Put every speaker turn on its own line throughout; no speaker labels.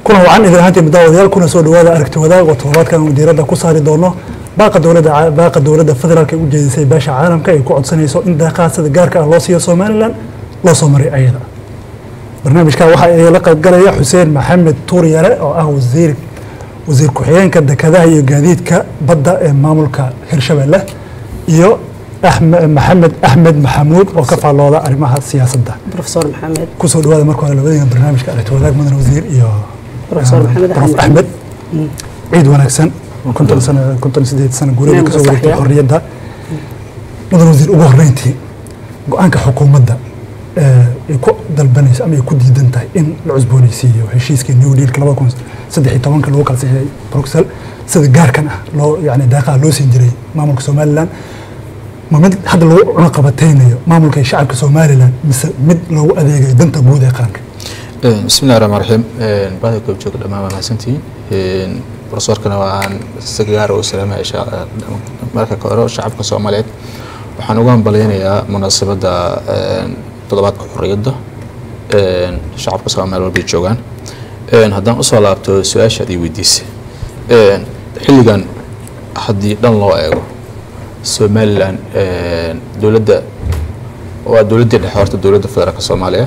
kulan wacan idin ahaantii muddaawadayaal kuna soo dhawaada aragti wadaag oo toddobaadkan uu diiradda ku saari doono baaqa dowladda baaqa dowladda federaalka ee u jeedisay beesha caalamka ay ku codsanayso in deeqaha sida gaarka ah loo siiyo somalilan loo soo maray ayada barnaamijka waxa ay la qaybgalaya xuseen maxamed tuuryare oo ah wasiir wasiir ku-xigeenka dekedaha iyo gaadiidka badda ee maamulka hirshabelle iyo maxamed axmed maxamuud oo ka faallooda arrimaha siyaasadda
profesor maxamed
kusoo dhawaada marka hore labadiina barnaamijka aragti wadaag mudan wasiir iyo
Professor Maxamed
prof
Axmed.
axmed ciid wanaagsan konton sano konton sideed sano guurada
Inaan
kasoo wareegtay
masaxaya.
xorriyadda mudan wasiir ugu horreyntii go-aanka xukuumadda ee ay ku dalbanayso ama ay ku diidan tahay in la cusboonaysiiyo heshiiskii new dealka labada kun saddex iyo tobanka lagu kala saxiixay bruxelles sida gaarkan ah loo yani deeqaha loo siin jiray maamulka somaliland ma mid hadda lagu cunaqabataynayo maamulka iyo shacabka somaliland mise mid loogu adeegayo danta guud ee qaranka
bismillahi raxmaan raxiim baada goobjooga dhammaan waa mahadsantihiin profesorkana waan si gaar u salaamaya sha- marka ka hore shacabka soomaaliyeed waxaan ugu hambalyaynayaa munaasabadda toddobaadka xorriyadda shacabka soomaaliya walbay joogaan haddaan usoo laabto su-aashaad ii weydiisay xilligan haddii dhan loo eego somalilan dowladda waa dowladdii dhexe horta dowladda federaalka soomaaliya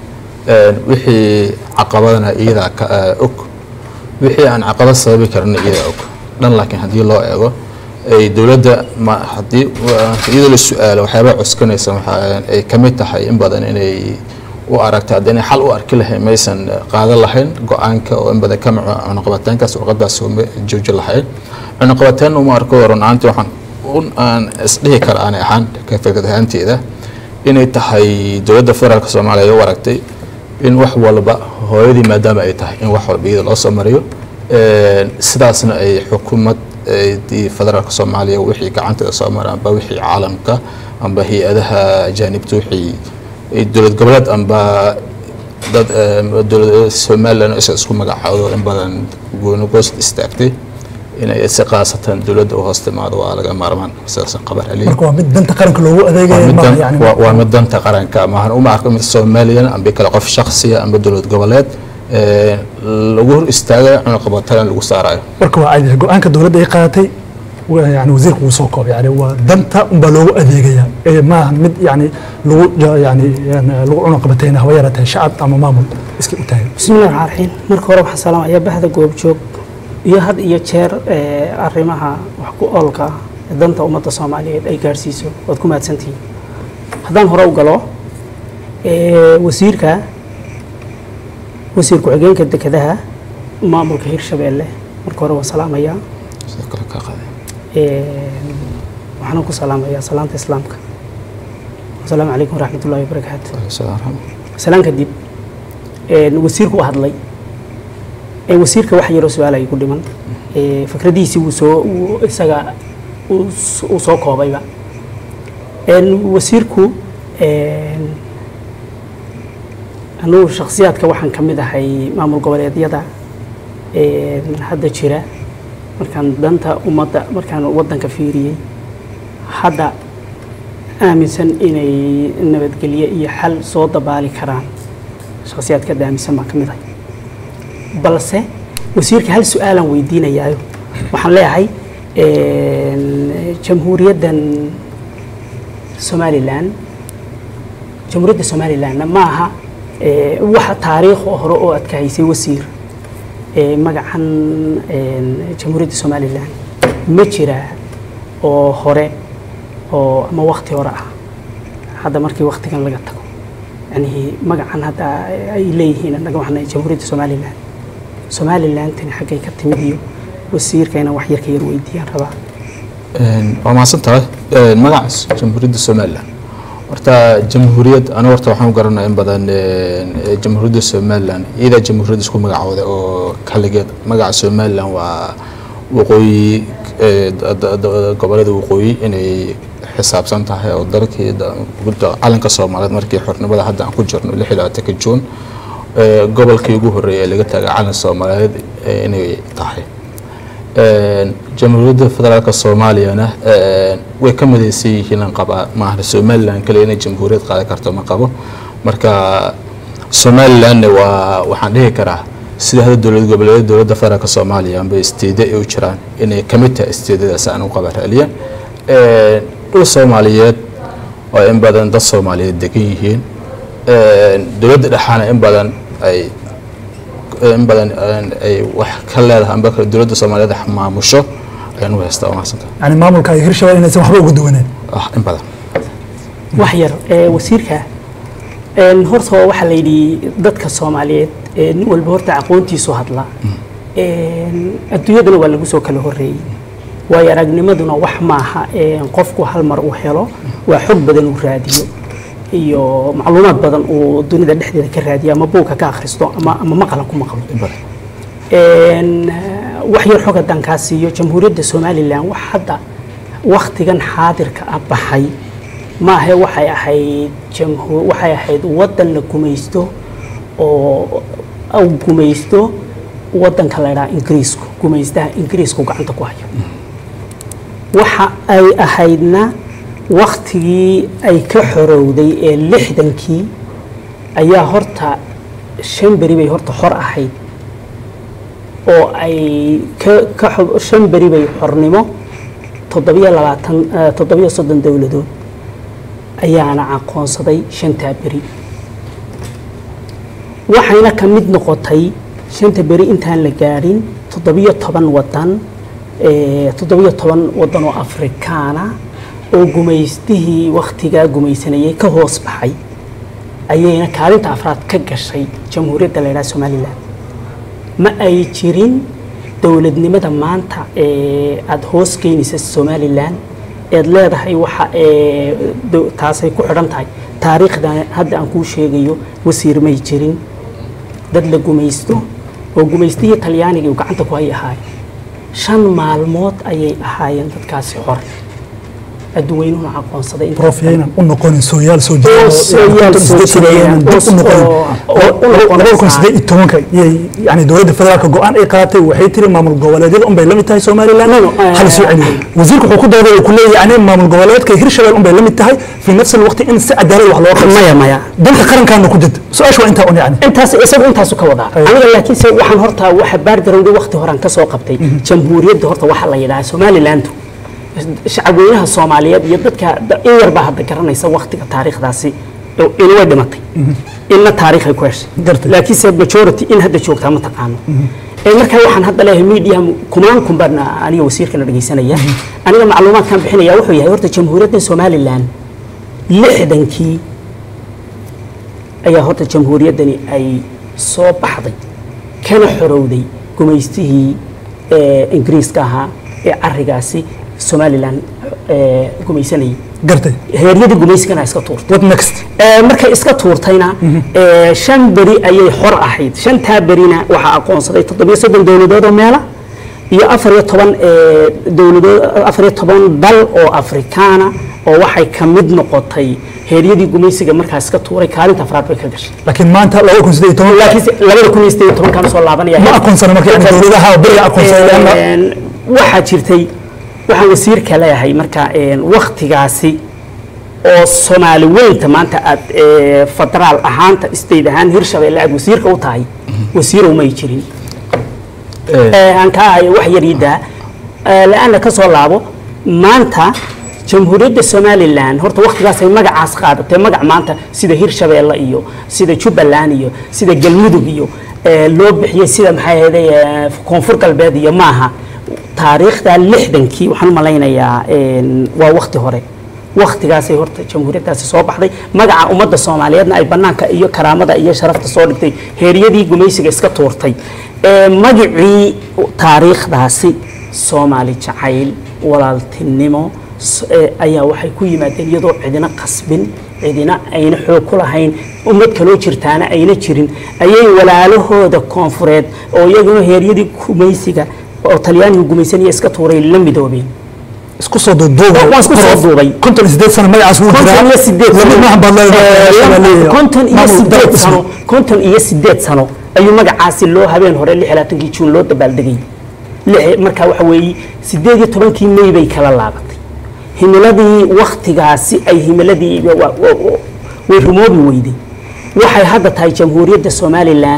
wixii caqabadana iyadaa ka ah, og wixii aan caqabad sababi karana iyadaa og dhan laakiin haddii loo eego ay dowladda ma haddii waa- iyadoo la su-aalo waxyaabaa cuskanaysa waxaa ay ka mid tahay in badan inay u aragta hadda inay xal u arki lahayn maysan qaadan lahayn go-aanka oo in badan ka maco cunuqabataankaas warqadaas uma joojin lahayn cunuqabataan uma arko run ahaantii waxaan un aan isdhihi kara aanay ahaan ka fikrad ahaanteeda inay tahay dowladda federaalka soomaaliya ay u aragtay in wax walba hooyadii maadaama ay tahay in wax walba iyada loo soo mariyo Een, sidaasna ay xukuumad ee, dii federaalka soomaaliya wixii gacanteeda soo mara amba wixii caalamka amba hay-adaha ajaanibta wixii ay dowlad goboleed amba dad em, dowlad somalilan isa isku magacaawdo in badan gooni goost istaagtay inay si qaasatan dowladda u hoos timaado waa laga maarmaan sidaasan qabar celiya
marka waa mid danta qaranka loogu
waa
adeegayo
mid
maaha
dan-
yani
waa- waa mid danta qaranka maahan uma arko mid somalilan amba kale qof shakhsiya amba dowlad goboleed ee, lagu hor istaagayo cunuqabatalan lagu saarayo
marka waa caadi go-aanka dowladda ay qaadatay waa yani wasiirku wuu soo koobay yani waa danta unbaa loogu adeegaya ee maaha mid yani lagu ja- yani yani lagu cunaqabatayna haba yaratay shacab ama maamul iska u taagan
bismillahi raxmaan raxiim marka hore waxaan salaamayaa bahda goobjoog iyo had iyo jeer ee, arrimaha wax ku oolka ah ee danta ummadda soomaaliyeed ay gaadhsiiso waad ku mahadsantihiin haddaan hore u galo ee, wasiirka wasiir ku-xigeenka dekedaha maamulka hirshabeelle marka hore waan salaamayaa
sidoo kale ka qaaday
Een, waxaan ku salaamayaa salaanta islaamka asalaamu calaykum waraxmatullahi wabarakaatu salaan kadib een, wasiirku u hadlay Ee, wasiirka wax yaroo su-aal ay ku dhiman Ee, fikradihiisii wuu soo wuu isaga uu s- uu soo koobayba Een, wasiirku een, anugu shakhsiyaadka waxaan ka mid ahay maamul goboleedyada een, hadda jira markaan danta ummadda markaan waddanka fiiriyey hadda aaminsan inay nabadgelyo iyo xal soo dabaali karaan shakhsiyaadka hadda aaminsan baan ka mid ahay balse wasiirka hal su-aalaan weydiinayaayo waxaan leeyahay een, jamhuuriyaddan somalilan jamhuuriyadda somalilanna ma aha ee, wax taariikh oo hore oo aad ka haysay wasiir ee, magacan een, jamhuuriyadda somalilan ma jiraa oo hore oo ama wakti hore ah hadda markii waktigan laga tago yani magacan hadda ay leeyihiin annaga waxaan nahay jamhuuriyadda somalilan somalilandtani xaggay ka timid iyo wasiirka inaan wax yar ka yar weydiiyaan rabaa
Een, waa mahadsan tahay Een, magaca jamhuuriyadda somalilan horta jamhuuriyad aniga horta waxaan u garanaya in badan een, ee, jamhuuriyadda somalilan iyadaa jamhuuriyadda isku magacooda oo kaligeed magaca somalilan waa waqooyi ee, da- da- da- gobollada waqooyi inay xisaabsan tahay oo dalkii da- gudda calanka soomaaliyeed markii xornimada hadda aan ku jirno lix iyo labaatanka juun ee, gobolkii ugu horreeyay ee laga taagay calan soomaaliyeed ee, inay tahay Een, jamhuuriyadda federaalka soomaaliyana een, way ka midaysan yihiin aan qabaa maaha somalilan kale inay jamhuuriyad qaadan karto ma qabo marka somalilanna waa waxaan dhihi karaa sida hadda dowlad goboleedyada dowladda federaalka soomaaliya amba isteedya ay u jiraan inay ka mid tahay isteedyadaas aan u qaba raaliya dhul soomaaliyeed oo in badan dad soomaaliyeed degan yihiin dowladda dhexaana in badan ay in badan ay wax ka leedahay amba dowladda soomaaliyeed maamusho ayaan u haystaa umahadsanta
yani maamulka ay hirshabelle inaysan waxba uga duwaneen
ah in badan
wax yar ee wasiirka een horta waxaa la yidhi dadka soomaaliyeed ee nin walba horta aqoontiisu hadla een adduunyadana waa lagu soo kala horreeyey waayo aragnimaduna wax maaha een qofku hal mar uu helo waa xog badan uu raadiyo iyo macluumaad badan uu dunida dhexdeeda ka raadiyo ama buugka ka akhristo ama ama maqalan ku maqlo
in badan
een wax yar xog haddaan kaa siiyo jamhuuriyadda somalilan wax hadda wakhtigan xaadirka ah baxay maahe waxay ahayd jamhuur waxay ahayd waddan la gumaysto oo au gumaysto waddanka la idhaha ingiriisku gumaystaha ingiriisku gacanta ku hayo waxa ay ahaydna wakhtigii ay ka xorowday ee lixdankii ayaa horta shan beri bay horta xor ahayd oo ay ka ka xo- shan beri bay xornimo toddobiyo labaatan eh, toddobiyo soddon dowladood ayaana aqoonsaday shantaa beri waxayna ka mid noqotay shanta beri intaan la gaadhin toddobiyo toban wadan eh, toddobiyo toban wadan oo afrikaana oo gumaystihii wakhtigaa gumaysanayay ka hoos baxay ayayna kaalinta afraad ka gashay jamhuuriyadda la yidhaha somalilan ma ay jirin dowladnimada maanta ee aada hoos geynaysa somalilan eed leedahay waxa ee do- taasay ku xidhan tahay taariikhdan hadda aan kuu sheegayo wasiir may jirin dad la gumaysto oo gumaystihii talyaaniga uu gacanta ku hay ahaay shan maalmood ayay ahaayeen dadkaasi xor adduweynuhuna aqoonsaday inta
prof yaynan u noqonin sooyaal soo
Oo sooyaal soo jireen, oo- oo- oo-
labada kun sideed iyo tobanka yay yani dowladda federaalka go-aan ay qaadatay waxay tiri maamul goboleedyada unbay la mid tahay somaliland
No, no, eh,
hal soo celiyo wasiirku wuxuu ku dooday uu ku leeyahay yani maamul goboleedka hirshabelle unbay la mid tahay fi nafsi alwaqti in si cadaalad wax loo qabto
maya maya
danta qarankaana ku jirta su-aasha waa intaa un yani
intaas isagu intaasu ka wadaa
Aywa.
aniga laakiin se waxaan horta waxa baargarawday waqti horan ka soo qabtay jamhuuriyadda horta waxa la yidhaha somalilandu shacabweynaha soomaaliyeed iyo dadka da- in yarbaa hadda garanaysa waqtiga taariikhdaasi in way dhimatay inna taariikhay ku heshay
Gartay.
laakiinse majority in hadda joogtaa ma taqaano ee markaa waxaan hadda leeyahay media kumaan kun baan aniga wasiirkana dhegaysanaya aniga macluumaadkan bixinaya wuxuu yahay horta jamhuuriyadda somalilan lixdankii ayaa horta jamhuuriyaddani ay soo baxday kana xorowday gumaystihii ee, ingiriiska ahaa ee carigaasi somalilan ee, gumaysanayay
gartay
heeryadii gumaysigana iska tuurtay
what next
Ee, markay iska tuurtayna ee, shan beri ayay xor ahayd shantaa berina waxaa aqoonsaday toddobiyo soddon dowladood oo meela iyo afar iyo toban ee, dowladood afar iyo toban dal oo afrikaana oo waxay ka mid noqotay heeryadii gumaysiga markaa iska tuuray kaalinta afraad bay ka gashay
laakiin maanta labada kun sideed iyo toban
laakiinse labada kun iyo sideed iyo tobankaan soo laabanaya
ma aqoonsana marka yani dowladaha beriga aqoonsaday ama
Een, waxaa jirtay waxaan wasiirka leeyahay marka een, waktigaasi oo soomaali weynta maanta aad ee, federaal ahaanta state ahaan hirshabelle aad wasiirka u tahay wasiirow may jirin Ee, aan ka ahayo wax yariida la-aana ka soo laabo maanta jamhuuriyadda somalilan horta waktigaasay magacaas qaadatay magac maanta sida hirshabeelle iyo sida jubbaland iyo sida galmudug iyo ee, loo bixiyey sida maxay ahayday ee, koonfur galbeed iyo maaha taariikhda lixdankii waxaan u malaynayaa een, waa wakti hore waktigaasay horta jamhuuriyaddaasi soo baxday magaca ummadda soomaaliyeedna ay bannaanka iyo karaamada iyo sharafta soo dhigtay heeryadii gumaysiga iska tuurtay ee magicii taariikhdaasi soomaali jacayl walaaltinimo s- ee, ayaa waxay ku yimaadeen iyadoo cidina qasbin cidina ayna xoog ku lahayn ummad kaloo jirtaana ayna jirin ayay walaalahooda koonfureed oo iyaguna heeryadii gumaysiga oo talyaaniga gumaysanaya iska tuuray la midoobeen
isku soo duuduuba
Waan isku soo duubay.
konton iyo sideed sano magacaas wuu jiraa
konton iyo sideed
laba maahan baad leedahay
konton iyo
Maamul
sideed
dal-
sano konton iyo sideed sano ayuu magacaasi loo habeen hore lix iyo labaatankii juun loo dabaaldegay lix- marka waxa weeye sideed iyo tobankii may bay kala laabatay himiladii waktigaasi ay himiladii wa- wa- wa- way rumoobi weyday waxay hadda tahay jamhuuriyadda somalilan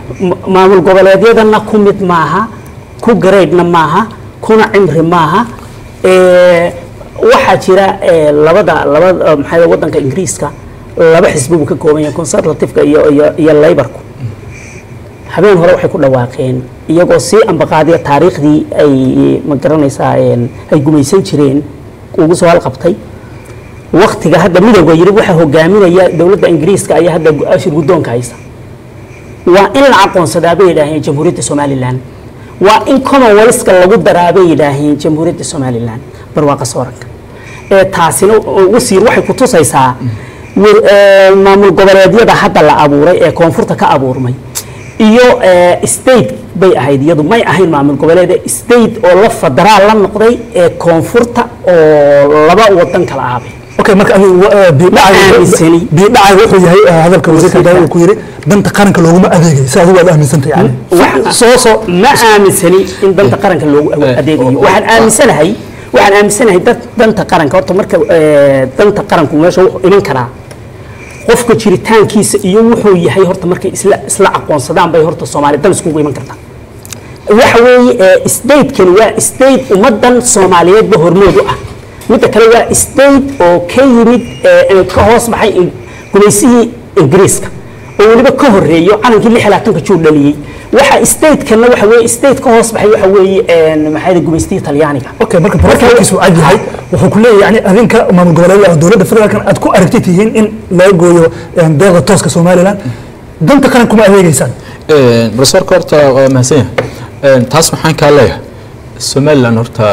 Ma- maamul goboleedyadana ku mid maaha ku garaydhna maaha kuna cimri maaha Eh, waxaa jira eh, labada labada maxaa wadanka ingiriiska laba xisbi buu ka kooban yahay conservativeka iyo iyo iyo laborku habeen hore waxay ku dhawaaqeen iyagoo sii ambaqaadiya taariikhdii ay ma garanaysaa een, ay gumaysan jireen ugu soo halqabtay waktiga hadda midowga yiri waxaa hogaaminaya dowladda ingiriiska ayaa hadda gu- ashir guddoonka haysa waa in la aqoonsadaa bay yidhaaheen jamhuuriyadda somalilan waa in commonwealthka lagu daraa bay yidhaaheen jamhuuriyadda somalilan barwaaqa sooranka ee taasina oo wasiir waxay ku tusaysaa wir- ee, maamul goboleedyada hadda la abuuray ee koonfurta ka abuurmay iyo ee, state bay ahayd iyadu may ahayn maamul goboleed state oo la federaal la noqday ee koonfurta oo laba wadan kala ahaabay
okay marka adigu wa- eh, biidhacay
aaminsani.
biidhacay wuxuu yahay eh, hadalka wasiirka
Wasiirka.
daawo uu ku yiri danta qaranka looguma adeegay si adigu waad aaminsantahay yani
Waxa-
soo soo
ma aaminsani in danta qaranka loogu awo- adeegayo waxaan aaminsanahay waxaan aaminsanahay dad danta qaranka horta marka eh, danta qaranku meesha wuxuu iman karaa qofka jiritaankiisa iyo wuxuu yahay horta markay isla isla aqoonsadaan bay horta soomaali dan iskugu iman kartaa waxa weeye eh, statekani waa state ummadan soomaaliyeedba hormood u ah midda kale waa state oo ka yimid eh, eh, ka hoos baxay in- gumaysihii ingiriiska oo weliba ka horeeyo calankii lix iyo labaatanka juu dhaliyey waxa statekana waxa weeye state ka hoos baxay waxa weeye een, maxaa yidhi gumaystihii talyaaniga
okay marka profilkiisu cad yahay wuxuu ku leeyahay yani adinka maamul goboleedyada oo dowladda federaalkan aad ku aragti tihiin in laga gooyo eh, deeqda tooska somalilan danta qaran kuma adeegeysaan
profesorka horta waa mahadsan yahay taas waxaan kaa leeyahay somaliland horta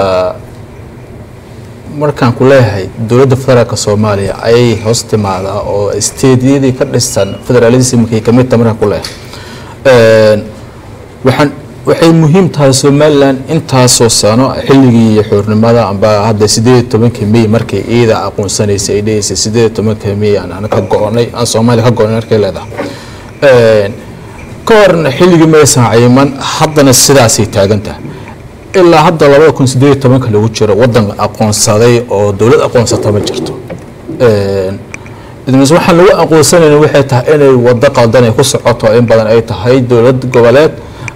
markaan ku leeyahay dowladda federaalka soomaaliya ayay hoos timaadaa oo steedyadii ka dhisan federalismkii kamid tahay markaan ku leeyahay waxaan waxay muhiim tahay somaliland intaasoo sano xilligii xornimada amba hadda sideed iyo tobankii may markay iida aqoonsanaysay ay dhegeysay sideed iyo tobankii may aan aan ka go-onay aan soomaaliya ka go-onay markay leedahay ka horna xilligii maysan cayiman haddana sidaasay taagan tahay ilaa hadda labada kun sideed iyo tobanka lagu jiro wadan aqoonsaday oo dowlad aqoonsata ma jirto idmis waxaan lagu aqoonsanayna waxay tahay inay wado qaldan ay ku socoto in badan ay tahay dowlad goboleed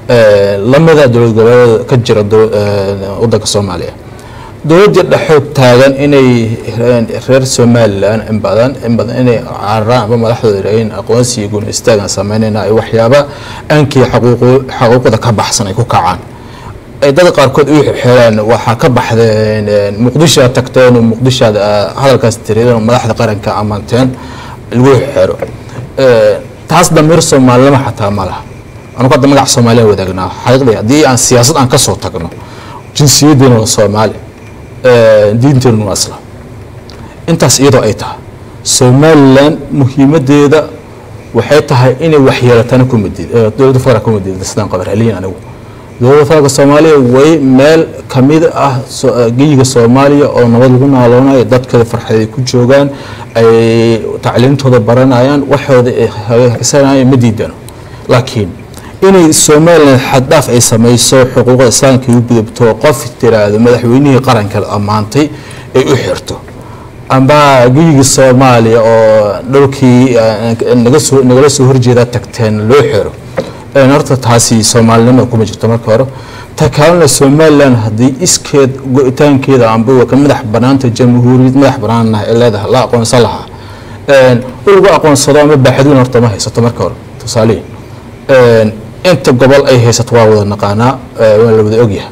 lamida dowlad goboleed ka jira dow- wadanka soomaaliya dowladdii dhexoog taagan inay reer somalilan in badan in badan inay cararaan ama madaxdooda yidhaaheen aqoonsiga guun istaagan sameynayna ay waxyaaba aankii xaquuqu- xaquuqda ka baxsan ay ku kacaan ay dad qaarkood u xeelaan waxaa ka baxdeen muqdishoad tagteen oo muqdishoad ah, hadalkaas tiriyeen oo madaxda qaranka ammaanteen lagu xeero taas damiir soomaalinimo xataa ma laha anugu hadda magaca soomaaliya wadaagnaa xaqiiqdii haddii aan siyaasad aan ka soo tagno jinsiyaddeena waa soomaali diinteenu waa islaam intaas iyadoo ay tahay somalilan muhiimadeeda waxay tahay inay waxyeelatana ku madid dowladda federaalka ku madid sidaan qabar heliyin anigu dowladda federaalka soomaaliya way meel kamid ah so- geyiga soomaaliya oo nabad lagu naaloonayo dadkeeda farxaday ku joogaan ay tacliintooda baranayaan waxooda ay hagaagsanayan ma diidano laakiin inay somalilan xaddhaaf ay samayso xuquuqda islaamka u gudubto qof tiraahdo madaxweynihii qaranka la ammaantay ay u xirto amba geyiga soomaaliya oo dhowrkii eh, naga soo nagala soo horjeeda tagteen loo xiro een horta taasi soomaalinimada kuma jirto marka hore ta kalena somalilan haddii iskeed go-itaankeeda amba waa ka madax banaanta jamhuuriyad madax banaanah ee leedahay la aqoonsan lahaa een in lagu aqoonsado ama baaxadweyn horta ma haysato marka hore tusaalihi een inta gobol ay haysato waa wada naqaanaa ee waa la wada ogyahay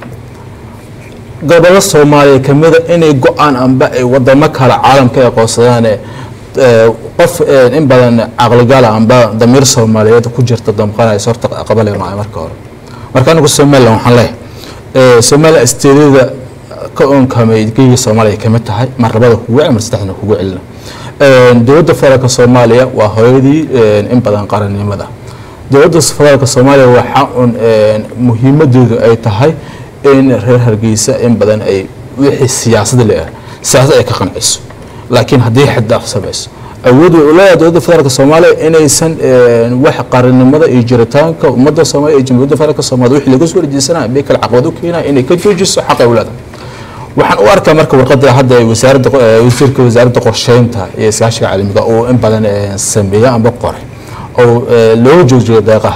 gobollo soomaaliya kamida inay go-aan amba ay wadamo kale caalamka ay aqoonsadaan ee, qof ee, in badan caqligala amba damiir soomaaliyeed ku jirta damqanaysa horta qabalayno marka hore marka anigu somalilan waxaan leeyahay ee, somalilan isteedada ka oonkamay geyiga soomaaliya kamid tahay mar labada kugu cel mar saddexdana kugu celina Een, dowladda federaalka soomaaliya waa hooyadii een, in badan qarannimada dowladda federaalka soomaaliya waxaa un een, muhiimadeedu ay tahay in reer hargeysa in badan ay wixii siyaasada leeyahay siyaasad ay ka qanciso laakiin haddii xaddaaf samayso awood way u leedahay dowladda federaalka soomaaliya inaysan een, wax qarannimada iyo jiritaanka ummadda soomaaliya iyo jamhuuriyadda federaalka soomaaliya wixii laga soo horjeesanaya bay kale caqabad u keenaya inay ka joojiso xaqa ay u leedahay waxaan u arkaa marka warqada hadda ay wasaaradda eh, wasiirka wasaaradda qorsheynta iyo iskaashiga caalamiga uu in badan eh, sameeya amba qoray oo eh, loo joojiyo deeqaha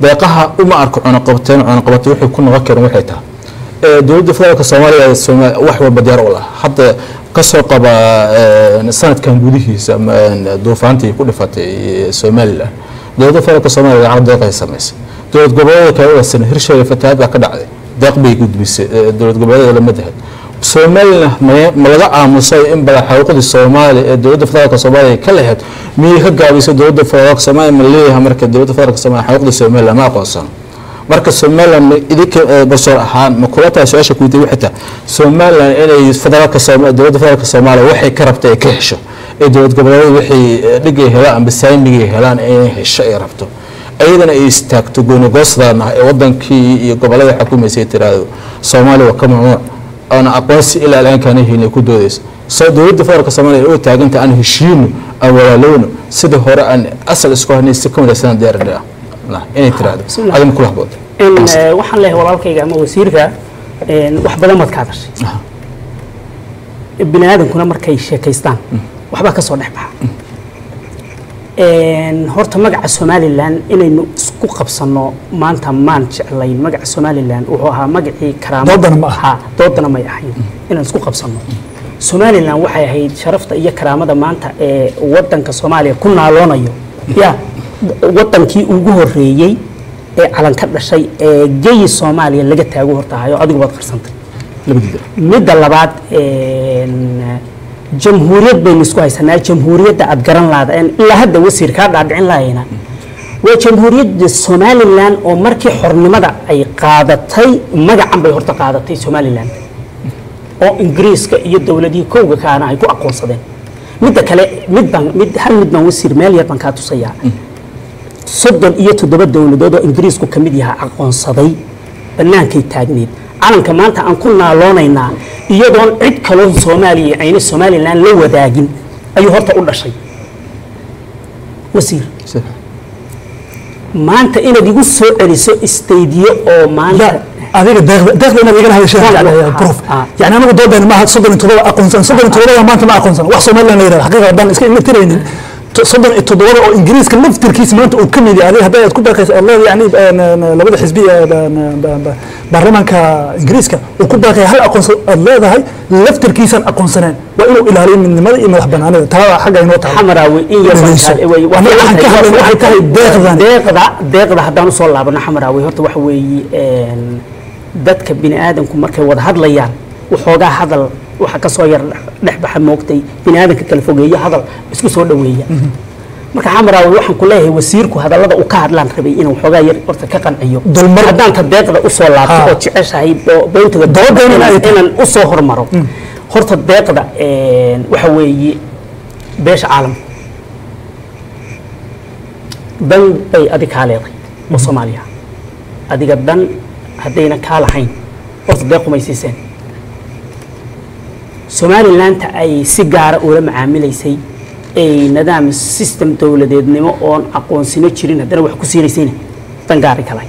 deeqaha uma arko cunaqabateen cunaqabate wuxuu ku noqon karin waxay tahay ee dowladda federaalka soomaaliya Sooma- wax walba diyaar u lah hadda kasoo qaba ee, sanadkan gudihiisa ma- een, duufaantii ku dhifatay ee, somalilan dowladda federaalka soomaaliya lacag deeq ay samaysay dowlad goboleedka kale oo sana hirshabeelle fatahaad baa ka dhacday deeq bay gudbisay ee, dowlad goboleedyada lama dahan somalilan ma- ma laga aamusay in badan xuquuqdii soomaaliya ee dowladda federaalka soomaaliya ka lahayd miyay ka gaabisay dowladda federaalka soomaaliya ma leeyahay marka dowladda federaalka soomaaliya xuquuqdii somalilan ma aqoonsano marka somalilan ma idinka eh, basoor ahaan ma kula tahay su-aasha kuweydiin waxay tahay somalilan inay federaalka Sooma- dowladda federaalka soomaaliya waxay ka rabtay ay ka hesho ee dowlad goboleedyada wixii eh, dhigay helaan amba saamigay helaan inay hesho ay rabto ayadana ay istaagto goonigoosdan ah ee wadankii iyo gobolada xukumaysay tiraahdo soomaaliya waa ka mamnuuc oona aqoonsi ilaa alaankana helin ay ku doodayso soo dowladda federaalka soomaaliya oo taaganta aan heshiino aan walaalowno sida hore aan asal isku haynay si ka midaysan diyaarada inay tiraahdo
Bismillah.
adama kula habboon
in eh, waxaan leeyahay walaalkayga ama wasiirka een, wax badan baad ka hadashay bini aadankuna markay sheekaystaan waxbaa ka soo dhex baxa Een, horta magaca somalilan inaynu isku qabsanno maanta maan jeclayn magaca somalilan wuxuu ahaa magacii karaamo
Doodana ma aha.
Ha, doodana may ahayn inaan isku qabsanno somalilan waxay ahayd sharafta iyo karaamada maanta ee wadanka soomaaliya ku naaloonayo ya wadankii ugu horeeyey ee calan ka dhashay ee geyi soomaaliya laga taago hortahayo adigu baad qarsantay
labadiida
midda labaad een, jamhuuriyad baynu isku haysanaa jamhuuriyadda aad garan laada ilaa hadda wasiir kaa dhaadhicin lahayna waa jamhuuriyadda somalilan oo markii xornimada ay qaadatay magacan bay horta qaadatay somalilan oo ingiriiska iyo dowladihii kowga kaana ay ku aqoonsadeen midda kale mid baan mid hal mid baan wasiir meel yar baan kaa tusayaa soddon iyo toddoba dowladood oo ingiriisku ka mid yahaa aqoonsaday bannaankay taagneed calanka maanta aan ku naaloonaynaa iyadoon cid kaloo soomaaliya ayna somalilan la wadaagin ayuu horta u dhashay wasiir maanta inaad igu soo celiso istaydiyo oo maanta
لا adiga deeqda deeqda inaad igala hadashaan
Deeqda,
jeclahay
ha,
prof
ha.
yani anagu doodayna maaha soddon iyo toddoba aqoonsan soddon iyo toddobada maanta ma aqoonsan wax somalilan la yidhahda xaqiiqa haddaan iska imatiraynin to- soddon iyo toddobada oo ingiriiska laftirkiisa maanta uu ka mid yahay adiga hadday aad ku baaqaysa aad leedahay yani een, een, labada xisbi ee ba- ba- ba- baarlamaanka ingiriiska uu ku baaqaya hal aqoonsan aad leedahay laftirkiisaan aqoonsaneen waa inuu ilaaliyo midnimada iyo madax banaanida taa xagga inoo tahay
xamaraawe in yar baan
Dhegeyso.
kaa- way-
Aniga waxaan ka hadlay waxay tahay deeqdan
deeqda deeqda haddaan usoo laabano xamaraawe horta waxa weeye een, dadka bini aadamku markay wada hadlayaan waxoogaa hadal waxa ka soo yar dhex baxa moogtay bini aadamka kala fogeeyo hadal isku soo dhoweeya marka xamaraawe waxaan ku leeyahay wasiirku hadallada uu ka hadlaan rabay inuu waxoogaa yar horta ka qanciyo
Dulmar-
haddaan ta deeqda usoo laabto
Ha.
oo jeceshahay oo beyntiga
Doodayna
inaan
ay tahay.
inaan usoo hormaro horta deeqda een, waxa weeye beesha caalamka dan bay adig kaa leeday oo soomaaliya adiga dan haddayna kaa lahayn horta deeq kumay siiseen somalilaanta ay si gaara ula macaamilaysay ay nidaam system dowladeednimo oon aqoonsino jirin haddana wax ku siinaysayna dan gaari kalay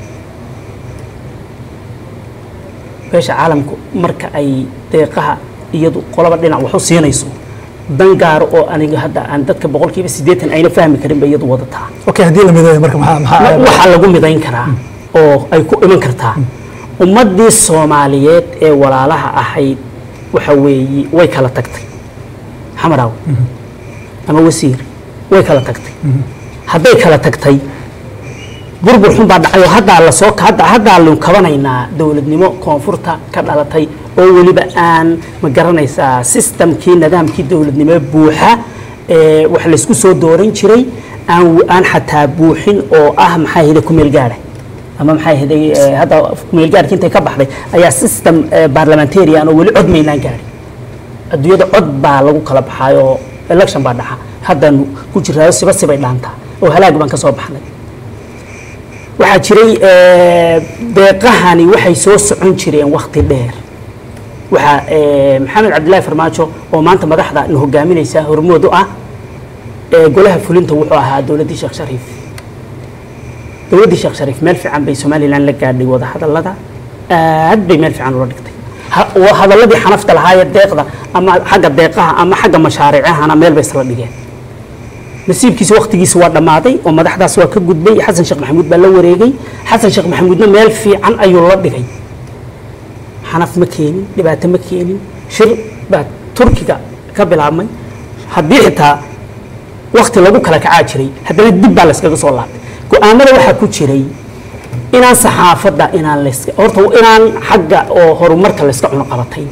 beesha caalamku marka ay deeqaha iyadu qolaba dhinac wax u siinayso dan gaaro oo aniga hadda aan dadka boqolkiiba siddeetan ayna fahmi karin bay iyadu wadataa
okay haddii la mideeyo marka maxaa maxaa
waxaa lagu midayn karaa oo ay ku iman kartaa ummaddii soomaaliyeed ee walaalaha ahayd waxa weeye way kala tagtay xamaraaw ama wasiir way kala tagtay hadday kala tagtay burbur xun baa dhacay oo haddaa lasoo hadda haddaa lu kabanaynaa dowladnimo koonfurta ka dhalatay oo weliba aan ma garanaysaa systemkii nidaamkii dowladnimo buuxa ee wax laysku soo dooran jiray aan aan xataa buuxin oo ah maxaa hida kumeel gaara ama maxaa hiday hadda kumeel gaarki intay ka baxday ayaa system eh, parliamentarian oo weli cod maynaan gaarin adduunyada cod baa lagu kala baxaay oo election baa dhaxa haddaan ku jiraayo siba sibay dhaantaa oo halaag baan ka soo baxnay waxaa jiray eh, deeqahani waxay soo socon jireen wakti dheer waxaa eh, maxamed cabdilaahi farmaajo oo maanta madaxda na hogaaminaysa hormood u ah eh, golaha fulinta wuxuu ahaa dowladdii sheekh shariif dowladdii sheekh shariif meel fiican bay somalilan la gaadhay wada hadallada aad bay meel fiican ula dhigtay Ha- waa hadalladii xanafta lahaayee deeqda ama xagga deeqaha ama xagga mashaariicahana meel bay isla dhigeen nasiibkiisa waqtigiisa waa dhammaaday oo madaxdaas waa ka gudbay xasan sheekh maxamuud baa la wareegay xasan sheekh maxamuudna meel fiican ayuu la dhigay xanaf ma keenin dhibaato ma keenin shir baa turkiga ka bilaabmay haddii xitaa wakti lagu kala kacaa jiray haddana dib baa layskaga soo laabtay go-aanada waxaa ku jiray inaan saxaafadda inaan layska horta inaan xagga oo horumarka layska cuno qabatayn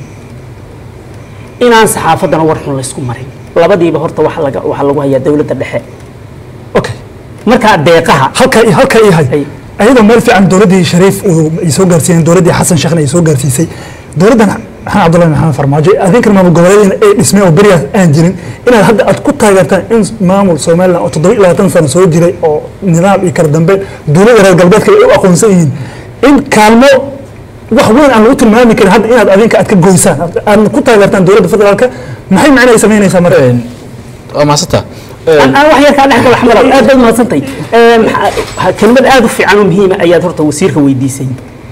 inaan saxaafaddana war xun laysku marin labadiiba horta waxa laga waxaa lagu hayaa dowladda dhexe
okay
markaa deeqaha
halka halka ii hay
Hay.
ayadoo meel fiican dowladdii shariif uu ay soo gaarsiiyeen dowladdii xasan sheekhna ay soo gaarsiisay dowladdan maxamed cabdullahi maxamed farmaajo adinkan maamul goboleedyada ay dhismeen oo beriyaas aan jirin inaad hadda aad ku taageertaan in maamul somalilan oo toddoba iyo labaatan sano soo jiray oo nidaam iyo kala dambe dowladda reer galbeedka ay u aqoonsan yihiin in kaalmo wax weyn aan lagu tilmaami karin hadda inaad adinka aad ka goysaan aad ku taageertaan dowladda federaalka maxay macna ay samaynaysaa marka
waa mahadsantaa
aan aan wax yar kaa dhex gala xamalow aad baad mahadsantay kelmad aad u fiican oo muhiima ayaad horta wasiirka weydiisay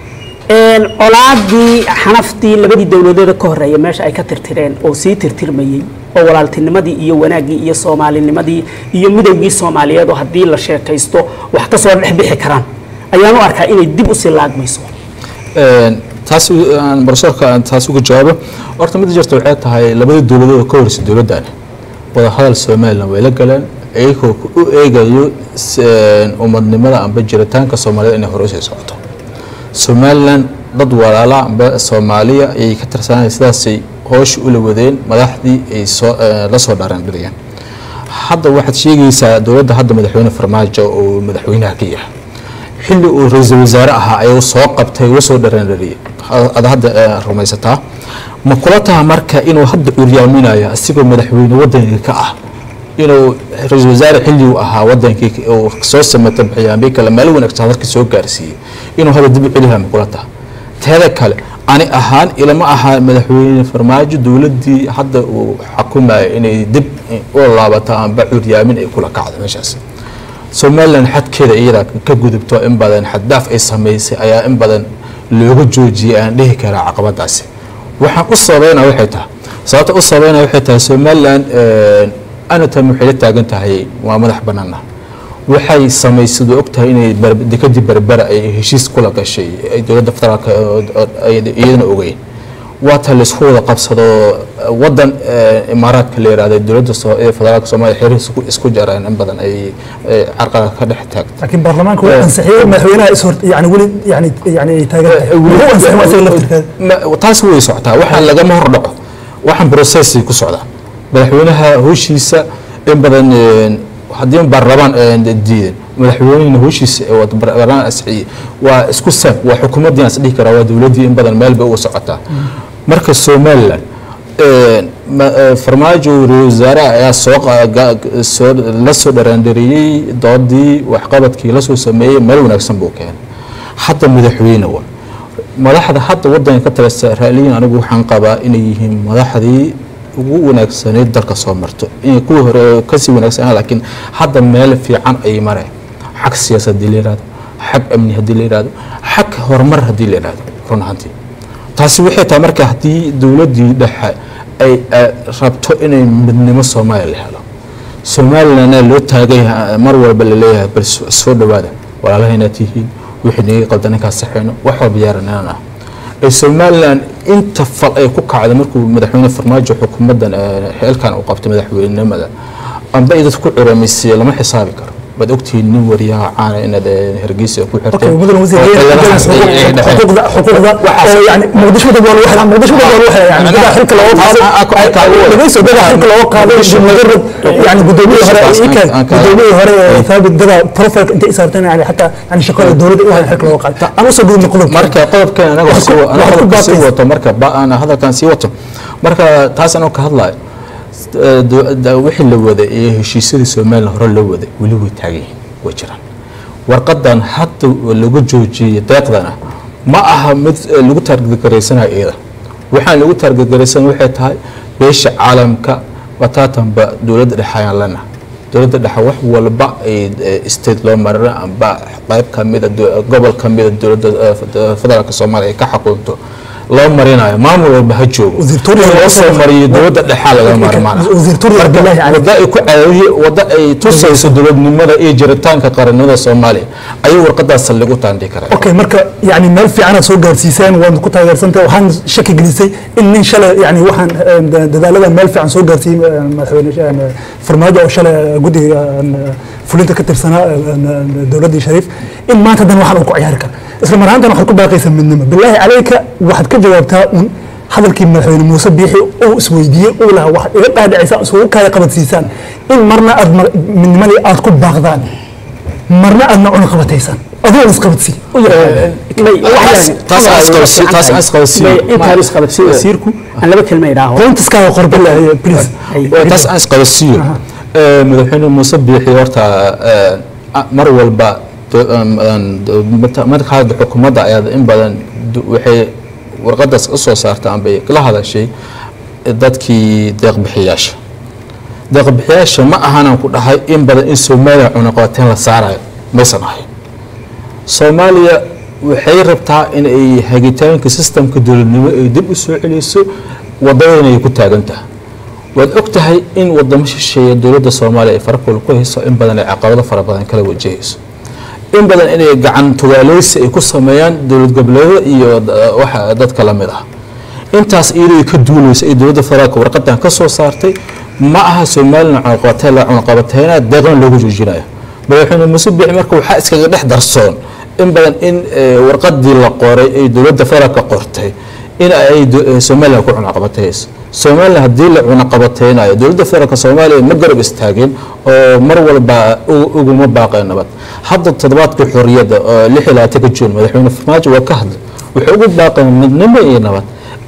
Een, colaadii xanaftii labadii dowladood ka horeeya meesha ay ka tirtireen oo sii tirtirmayey oo walaaltinimadii iyo wanaaggii iyo soomaalinimadii iyo midowgii soomaaliyeed oo haddii la sheekaysto wax ka soo dhex bixi karaan ayaan u arkaa inay dib usii laagmayso
Een, taas u- aan barsoorka aan taas uga jawaabo horta mid jirta waxay tahay labadii dowladood oo ka horreysay dowladdan wadahadal somalilan way la galeen iyagoo u eegayo s- een, umadnimada amba jiritaanka soomaalida inay hore usii socoto somalilan dad walaala amba soomaaliya ayay ka tirsanaya sidaasay hoosha ula wadeen madaxdii ay soo eh, la soo dhaarandhiriyeen hadda waxaad sheegaysaa dowladda hadda madaxweyne farmaajo oo madaxweynaha ka yahay xilli uu ra-iisul wasaare ahaa ayuu soo qabtay uu soo dhareendhariyey ad hadda eh, rumaysataa ma kula taha marka inuu hadda uryaaminayo asigoo madaxweyne wadanka ka ah inuu ra-iisul wasaare xilli uu ahaa wadankii uu soo samata bixiyaanbi kale meel wanaagsan hadalka soo gaarsiiyey inuu hadda dib u celiha ma kula taha teeda kale ani ahaan ilama ahaa madaxweyne farmaajo dowladdii hadda uu xukumayo inay dib u laabato amba curyaamin ay kula kacdo meeshaas somalilan xadkeeda iyada ka gudubto in badan xaddaaf ay samaysay ayaa in badan looga joojiyay aan dhihi karaa caqabadaasi waxaan u sababeynaa waxay tahay sababta u sababeynaa waxay tahay somalilan anatam waxay la taagan tahay waa madax banaana waxay samaysay oo ogtahay inay bar- dekadii berbera ay heshiis kula gashay ay dowladda federaalka oo- oo- ay iyadana ogeyn waa ta laysku wada qabsado wadan eh, imaaraadka la yihahdo dowladda soo- ee federaalka soomaaliya xiriir isku- isku jareen in badan ay ay carqalad ka dhex taagto
laakiin baarlamaanka waa ansixiyey madaxweynaha is hor yani weli yani yani ay taagan tahay wuxuu ansixin waa isaga laftirkeeda
Ma- taas way socotaa waxaan lagama hor dhaco waxaan processay ku socdaa madaxweynaha howshiisa in badan een, haddii baarlamaan een, diidan madaxweynehina howshiisa ee wada bar- baarlamaan asixiyey waa isku sam waa xukuumaddii aan is dhihi karaa waa dowladdii in badan meel bay uga socotaa marka somaliland een, ma- ee, farmaajo ra-iisul wasaaraha ayaa soo qa- ga- ga- soo la soo dharaandariyey doodii waxqabadkii la soo sameeyey meel wanaagsan buu keenay hadda madaxweyne wa madaxda hadda wadanka ka talisa raaliyin anigu waxaan qabaa inay yihiin madaxdii ugu wanaagsaneyd dalka soo marto in kuwii hore kasii wanaagsanaa laakiin hadda meel fiican ay mareen xag siyaasad haddii la yihahdo xag amni haddii la yihahdo xag horumar haddii la yihahdo run ahaantii taasi waxay tahay marka haddii dowladdii dhexe ay eh, rabto inay midnimo soomaaliya la helo somalilandna loo taagay ha- mar walba laleeyahay bal so- soo dhawaada walaalahayna tihiin wixii naga qaldan ninkaas saxeyno wax walba yaaranaan ah ee somaliland inta fal ay ku kacday markuu madaxweyne farmaajo xukuumaddan eh, xeelkan uu qabtay madaxweynenimada amba ay dadku curamisay lama xisaabi karo waad ogtihiin nin wariyaha caana inaad eh, hargeysa ku xirtay
اوكي مدن وزير
oo
هي
xeeladahaas ay- ay dhexeen.
حقوق حقوق
waxaas-
يعني مقدشو دبل واحد مقدشو دبل واحد يعني
أنا-
بدا حلك لو
أنا- أكو- أكو- أكو-
ليس بدا حلك لو قاضي مجرد يعني قدومي هره
أنا-
كان
أنا-
قدومي هره ثابت بدا بروفايل انت صارتين يعني حتى يعني شكل الدوله وهذا حلك لو قاضي انا وصل دون قلوب
marka qodobkan anaga
Wax ku-
sii wa- anaga
wax ku
qodobka sii
baaqaysa.
wato marka ba aan hadalkan sii wato marka taas anoo ka hadlayo eh, do- da- wixii la waday iyo heshiisyadii somaliland hore loo waday weli way taagan yihiin way jiraan warqadan hadda lagu joojiyey deeqdana ma aha mid eh, lagu taargetgaraysanayo iyada waxaan lagu taargetgaraysan waxay tahay beesha caalamka wataatanba dowladda dhexe ayaan lena dowladda dhexe wax walba ay eh, state loo marina amba qayb kamida do- gobol kamida dowladda eh, fed- federaalka soomaaliya ay ka xukunto loo marinayo maamul walba ha joogo
Wasiir Tuuriya
in loo soo mariyo dowladda dhexaa laga maarmaana
Wasiir Tuuriya Abdullaahi Cali.
wada ay ku caawiye wada ay tusayso dowladnimada iyo jiritaanka qarannimada soomaaliya ayuu warqadaas saldhig u taandhi karaa
okay marka yani meel fiicanaad soo gaarsiiseen waad ku taageersantahay waxaan shaki gelisay in nin shalay yani waxaan eh, da- dadaalada meel fiican soo gaarsiiyey eh, madaxweyne eh, farmaajo oo shalay eh, guddiga eh, fulinta ka tirsanaa eh, eh, dowladdii shariif in maanta dan waxaan uu ku ciyaari kara isla mar ahaantan waxaad ku baaqaysaa midnimo bilaahi calayka waxaad ka jawaabtaa un hadalkii madaxweyne muuse biixi uu isweydiiyey uu lahaa waxaad iga dhaadhicisa isugu kaya qabadsiisaan in marna aad ma- midnimadii aad ku baaqdaan marna aadna cuna qabataysaan adoo isqabadsii
taas aan isqabadsi- taas aan isqabadsiiyo.
intaan isqabadsiiyo wasiirku aan laba kelma idhaaho
qoyntiskaaga qorbe leeyahay please
Waa taas aan isqabadsiiyo Ee, madaxweyne muuse biixi horta ee, a- mar walba do- um, um, do- mata- marka hadda xukuumadda ayaad in badan du- waxay warqadaas u soo saarta ambay la hadashay dadkii deeqbixiyaasha deeqbixiyaasha ma ahanan ku dhahay in badan in soomaaliya cunaqabateyn la saarayo maysan ahayn soomaaliya waxay rabtaa in ay hagitaanka sistamka dowladnimo ay dib u soo celiso wadadana ay ku taagan tahay waad og tahay in wadamo shisheeya dowladda soomaaliya ay farakul ku hayso in badan ay caqabado fara badan kala wajahayso in badan inay gacan tugaaleysi ay ku sameeyaan dowlad goboleedyada iyo da- waxa dadka la mid ah intaas iyadoo ka duuleysa ay dowladda federaalka warqadan ka soo saartay ma aha somalilan cunaqabateyn la cunaqabateyna deeqna loogu joojinayo madaxweyne muuse biixi marka waxaa iskaga dhex darsoon in badan in eh, warqadii la qoray ay dowladda federaalka qortay in ay do- eh, somalilan ku cunaqabateyso somalilan haddii la cunaqabateynayo dowladda federaalka soomaaliya ma garab istaagin oo mar walba u- uguma baaqeen nabad hadda toddobaadka xorriyadda oo lix iyo labaatanka juun madaxweyne farmaajo waa ka hadlay wuxuu ugu baaqeen midnimo iyo nabad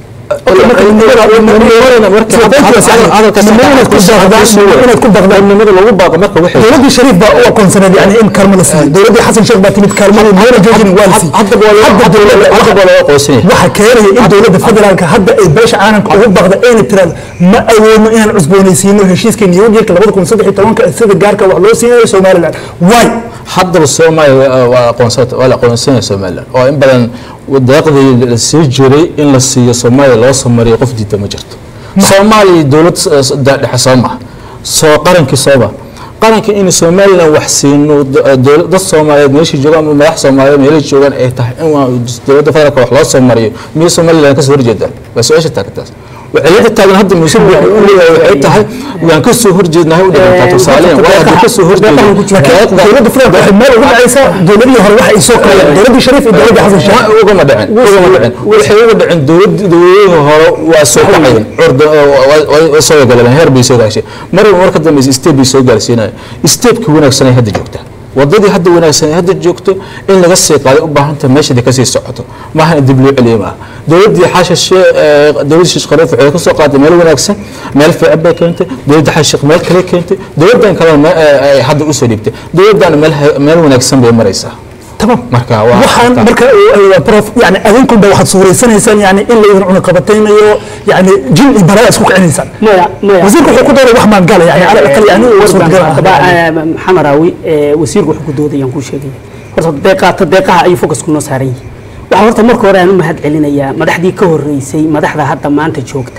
dowladdii shariif baa u aqoonsaneed yani in kaalmo la siiyo dowladdii xasan sheekh baa timid kaalmadii meela joojin waa la siiyey waxa keenaya in dowladda federaalka hadda ay beesha caalamka ugu baaqda ayna tiraahdo ma awoodno inaan cusboonaysiino heshiiska new dealka labada kun saddex iyo tobanka sida gaarka wax loo siinayo somaliland waay
haddaba soomaaliya waa aqoonsata waa la aqoonsanaya somaliland oo in badan deeqdii la sii jiray in la siiyo soomaaliya loo soo mariyo qof diida ma jirto soomaaliya dowlad s- da- dhexe soo maha soo qarankii sooba qarankii in somaliland wax siino d- dowlad- dad soomaaliyeed meeshii joogaan ama madax soomaaliyeed meelay joogaan ay tahay in waa dowladda federaalka wax loo soo mariyo miyay somaliland kasoo horjeedaan waa su-aasha taagtaas waxay taagan hadda muuse buuxi u leeyahay waxay tahay waan kasoo horjeednahay u dhigantaa tusaaleyan waa haddii kasoo horjeedo
dowladda federaalka waxay meel uga dhacaysaa dowladihii hore waxa ay soo kaleeyeen dowladdii shariif iyo dowladdii xasan sheekh
ma ugama dhicin ugama dhicin waxay uga dhicin dowlad dowladihii hore waa soo kacayeen orda way soo galeen heer bay soo gaashay mar marka dambe step bay soo gaarsiinaya stepki wanaagsan ay hadda joogtaa wadadii hadda wanaagsan ay hadda joogto in laga sii qaaday u baahan tahay meesha ka sii socoto maaha in dib loo celiyo maaha dowladdii xashashe dowladdii shiish khaliif waxay ka soo qaaday meel wanaagsan meel fiican bay keentay dowladda xashiiq meel kale keentay dowladdan kalena ay hadda usoo dhiibtay dowladdan meel meel wanaagsan bay maraysaa
tamam
marka waa
waxaan marka uh, prof yani adinkunba waxaad suuraysanaysaan yani in laydin cunaqabataynayo yani jin iyo balaa isku kicinaysaan
maya maya
wasiirku wuxuu ku dooray wax maan gala yani cala aqal yani uu suurtagal ah
maxamed raawi ee, wasiirku wuxuu ku doodayaan kuu sheegaya horta deeqaata deeqaha ayuu focusku noo saaran yihi waxaa horta marka hore aan u mahad celinayaa madaxdii ka horeysay madaxda hadda maanta joogta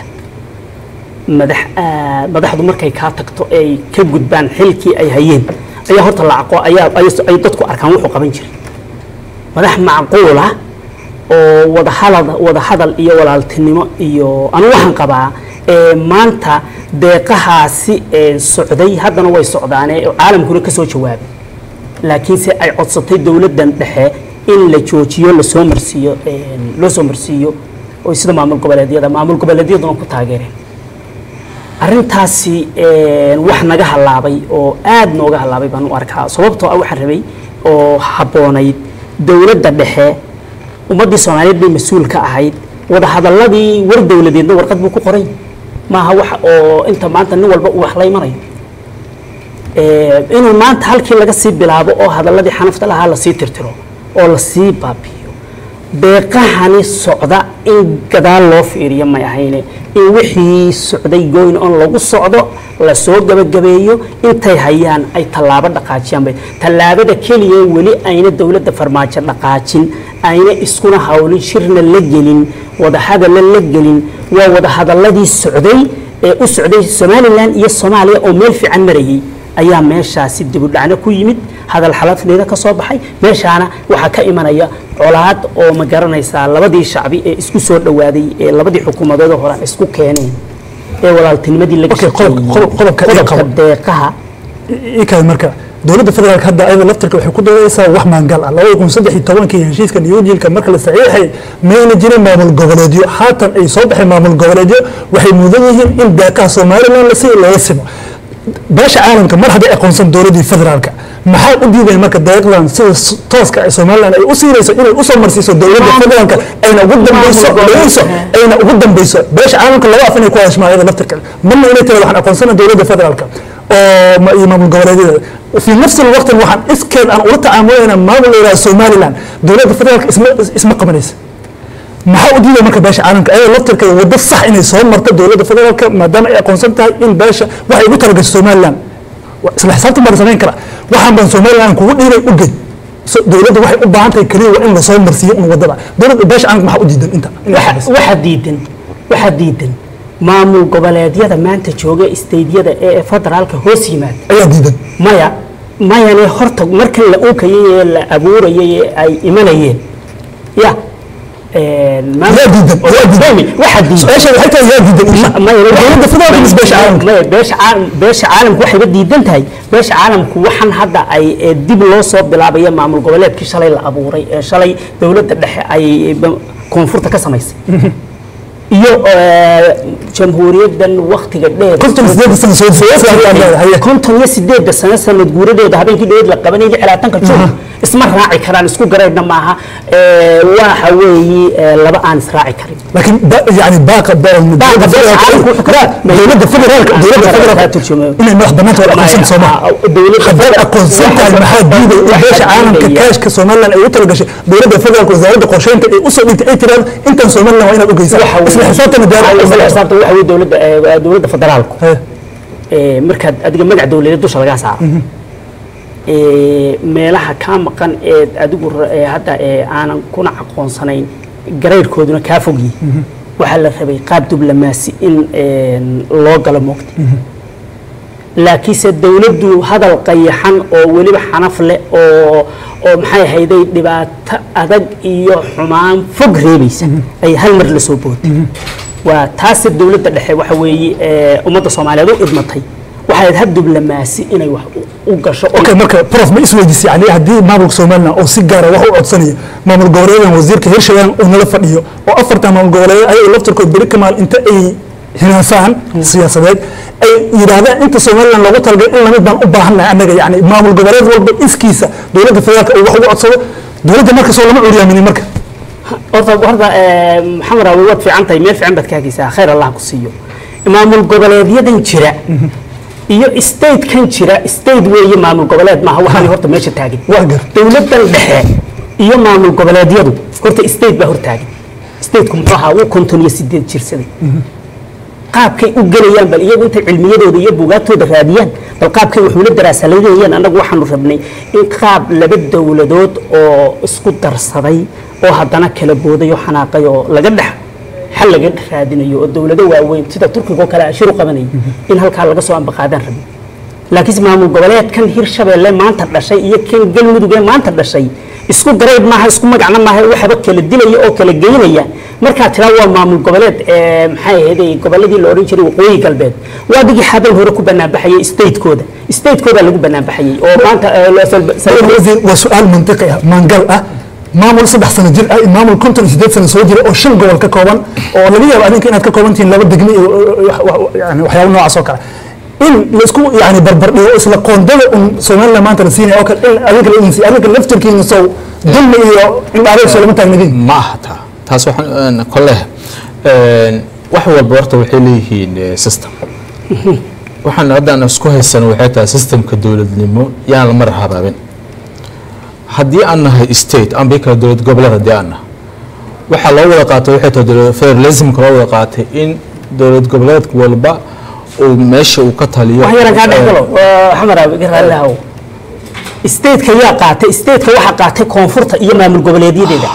madax aad madaxdu markay kaa tagto ay ka gudbaan xilkii ay hayeen ayaa horta la aqo ayaa ay- ay dadku arkaan wuxuu qaban jiray madax macquul ah oo wadahadal wadahadal iyo walaaltinimo iyo anu waxaan qabaa ee maanta deeqahaasi ee socday haddana way socdaane oo caalamkuna ka soo jawaabay laakiinse ay codsatay dowladdan dhexe in la joojiyo lasoo marsiiyo een, loo soo marsiiyo oo sida maamul goboleedyada maamul goboleedyaduna ku taageereen arrintaasi een, wax naga halaabay oo aad nooga halaabay baan u arkaa sababtoo ah waxaan rabay oo habboonayd dowladda dhexe ummaddii soomaaliyeed bay mas-uul ka ahayd wadahadaladii war dowladeedna warqad buu ku qoray maaha wax oo inta maanta nin walba uu wax la imanayo Ee, inuu maanta halkii laga sii bilaabo oo hadaladii xanafta lahaa lasii tirtiro oo lasii baabi'iyo deeqahani socda in gadaal loo fiiriyo may ahayne in wixii socday goyn on lagu socdo lasoo gabagabeeyo intay hayaan ay tallaabo dhaqaajiyaan bay tallaabada keliya weli ayna dowladda farmaajo dhaqaajin ayna iskuna hawlin shirna la gelin wadahadalla la gelin waa wadahadaladii socday ee u socday somalilan iyo soomaaliya oo meel fiican marayay ayaa meeshaasi dibudhacno ku yimid hadal xalafdeeda ka soo baxay meeshaana waxaa ka imanaya colaad oo ma garanaysaa labadii shacbi ee isku soo dhawaaday ee labadii xukuumadood hore aan isku keeneen ee walaaltinimadii laga
Okay, qodob-
shaqeeyey.
qodob- qodobka iga
qodobka
qabo.
deeqaha
ikaad marka dowladda federaalka hadda ayada laftirka waxay ku doodaysaa wax maangal ah labada kun saddex iyo tobankii heshiiska niyojilka marka la saxiixay mayna jirin maamul goboleedyo haatan ay soo baxeen maamul goboleedyo waxay mudan yihiin in deeqaha somalilan la sii looga simo beesha caalamka mar hadday aqoonsan dowladdii federaalka maxaa u diideen marka deeqdan sida s- tooska ah somalilan ay u siinayso inay usoo marsiiso dowladda federaalka ayna ugu dambeyso dhageyso ayna ugu dambeyso beesha caalamka laba af inay ku hadashmaan ayada laftirka marna inay tiraado waxaan aqoonsana dowladda federaalka oo ma- iyo maamul goboleedyada في نفس الوقت waxaan iskeed aan ula tacaamulayna maamul la yidhaha somaliland dowladda federaalka isma isma qabanaysa maxaa u diiday marka beesha caalamka ayada laftirkeeda waddo sax inay soo marto dowladda federaalka maadaama ay aqoonsan tahay in beesha waxay ugu talagashay somaliland Wa- isla xisaabtan baa la samayn karaa waxaan baan somaliland kugu dhiibay u gey So- dowladda waxay u baahan tahay keliya waa in lasoo marsiiyo un waddada dowladda beesha caalamka maxaa u diidan inta inay
waxa
qabato?
waxa diidan waxa diidan maamul goboleedyada maanta jooga isteydyada ee federaalka hoos yimaada
ayaa diidan
maya mayane horta markan la unkayay ee la abuurayay ee ay imanayeen ya
yaa diidan yaa diidan
waxa diidan
su-aasha waxay tahay yaa diidan insha dowladda federaalka mise beesha caalamka
maya beesha caalam beesha caalamku waxayba diidan tahay beesha caalamku waxaan hadda ay ee dib loo soo bilaabaya maamul goboleedkii shalay la abuuray ee shalay dowladda dhexe ay ba- koonfurta ka samaysay iyo ee, jamhuuriyaddan waktiga dheer
konton sideed sano soo soo
konton iyo sideedda sano sanad guuradooda habeenkii dhoweed la qabanayay xilaatanka joog isma raaci karaan isku garaydna maaha ee, waxa weeyi ee, laba aan israaci karin
لكن با- يعني باقة دولة دولة فدرالك دولة فدرالك إن مدح بنات ولا أقونسن سوما حبال أقونسن تاج محاد ديدة إيش عالم ككاش كسومالا أي وتر قش دولة فدرالك وزارة قرشين تأي أصل أنت أي ترى أنت سومالا وين أبغى يسوي اسم حسابنا دار
isla xisaabta waxa weeye dowladda ee, dowladda federaalku
إيه.
ee, markaad adiga magac dowladeed dusha lagaa saaro ee, meelaha kaa maqan ee adigu ra- ee hadda ee aanan kuna aqoonsanayn garayrkooduna kaa fogyi waxaa la rabay qaab diblomaasi in een, loo galo moogta laakiinse dowladdu hadal qayaxan oo weliba xanaf leh oo oo maxay ahayday dhibaato adag iyo xumaan fog reebaysa ay hal mar la soo bootay waa taase dowladda dhexe waxa weeye ee, ummadda soomaaliyeed u idmatay waxay ahayd hab diblomaasi inay wax u- u gasho oo
اوكي مركا بروف ما اسمه جيسي يعني هدي مامل سومالنا او سيجاره waxu codsanaya maamul goboleedan wasiirka hirshabeelle uu nala fadhiyo oo afarta maamul goboleed ay laftirkood beri kamaal inta ay hinaasaan siyaasadeed ay yiraahdaan inta Soomaaliland loogu talagalay in lamid baan u baahanahay anaga yani maamul goboleed walba iskiisa dowladda federaalka uu wax ugu codsado dowladda marka soo lama curyaaminin marka
horta horta ee, maxamed awi waad fiican tahay meel fiican baad ka hagaysaa khayr allah ku siiyo maamul goboleedyadan jira iyo statekan jira state weeye maamul goboleed maaha waxaan horta meesha taagin
waa gar
dowladdan dhexe iyo maamul goboleedyadu horta state baa hortaagan stateku muxuu ahaa wuu konton iyo sideed jirsaday qaabkay u gelayaan bal iyagu intay cilmiyadooda iyo buugaagtooda raadiyaan bal qaabkay waxula daraasaladayaan annagu waxaanu rabnay in qaab laba dowladood oo isku darsaday oo haddana kala booday oo xanaaqay oo laga dhex xal laga dhex raadinayo oo dowlado waaweyn sida turkiga oo kale ashir u qabanayay in halkaa laga soo ambaqaadaan rabay laakiinse maamul goboleedkan hirshabeelle maanta dhashay iyo kan galmudug ee maanta dhashay isku garayd maaha isku magacna maaha waxaba kala dilaya oo kala geynaya markaa tiraa waa maamul goboleed ee maxay ahayd goboladii la odhan jiray waqooyi galbeed waa digii xabal hore ku banaanbaxayay statekooda statekooda lagu banaanbaxayay oo maanta ee, loo sal- sal-
wasiir waa su-aal mantiqi ah maangal ah maamul saddex sano jir ah iyo maamul konton iyo sideed sano soo jira oo shan gobol ka kooban oo laga yaabo adinka inaad ka kooban tihiin laba degme iyo wax- wax- yani waxyaabo noocaas oo kale in laisku yani barbardhigo isla qoondada un somaliland maanta la siinaya oo kale in adinka la insi adinka laftirkiina sow dulmi iyo indhaaleeg soo lama taagnadiin
ma aha taa taas waxaan kole wax walba horta waxay leeyihiin eh, system waxaan haddaan isku haysano waxay tahay systemka dowladnimo yaan la mar habaabin haddii aan nahay state aan bii kala dowlad goboleed haddii aan nahay waxaa loo wada qaatay waxay tahay dowlad- federalismka loo wada qaatay in dowlad goboleed walba uu meesha uu ka taliyo
wax yaran kaa dhex galo xamar abi ka raalli haw stateka yaa qaatay stateka waxaa qaatay koonfurta iyo maamul goboleedyadeeda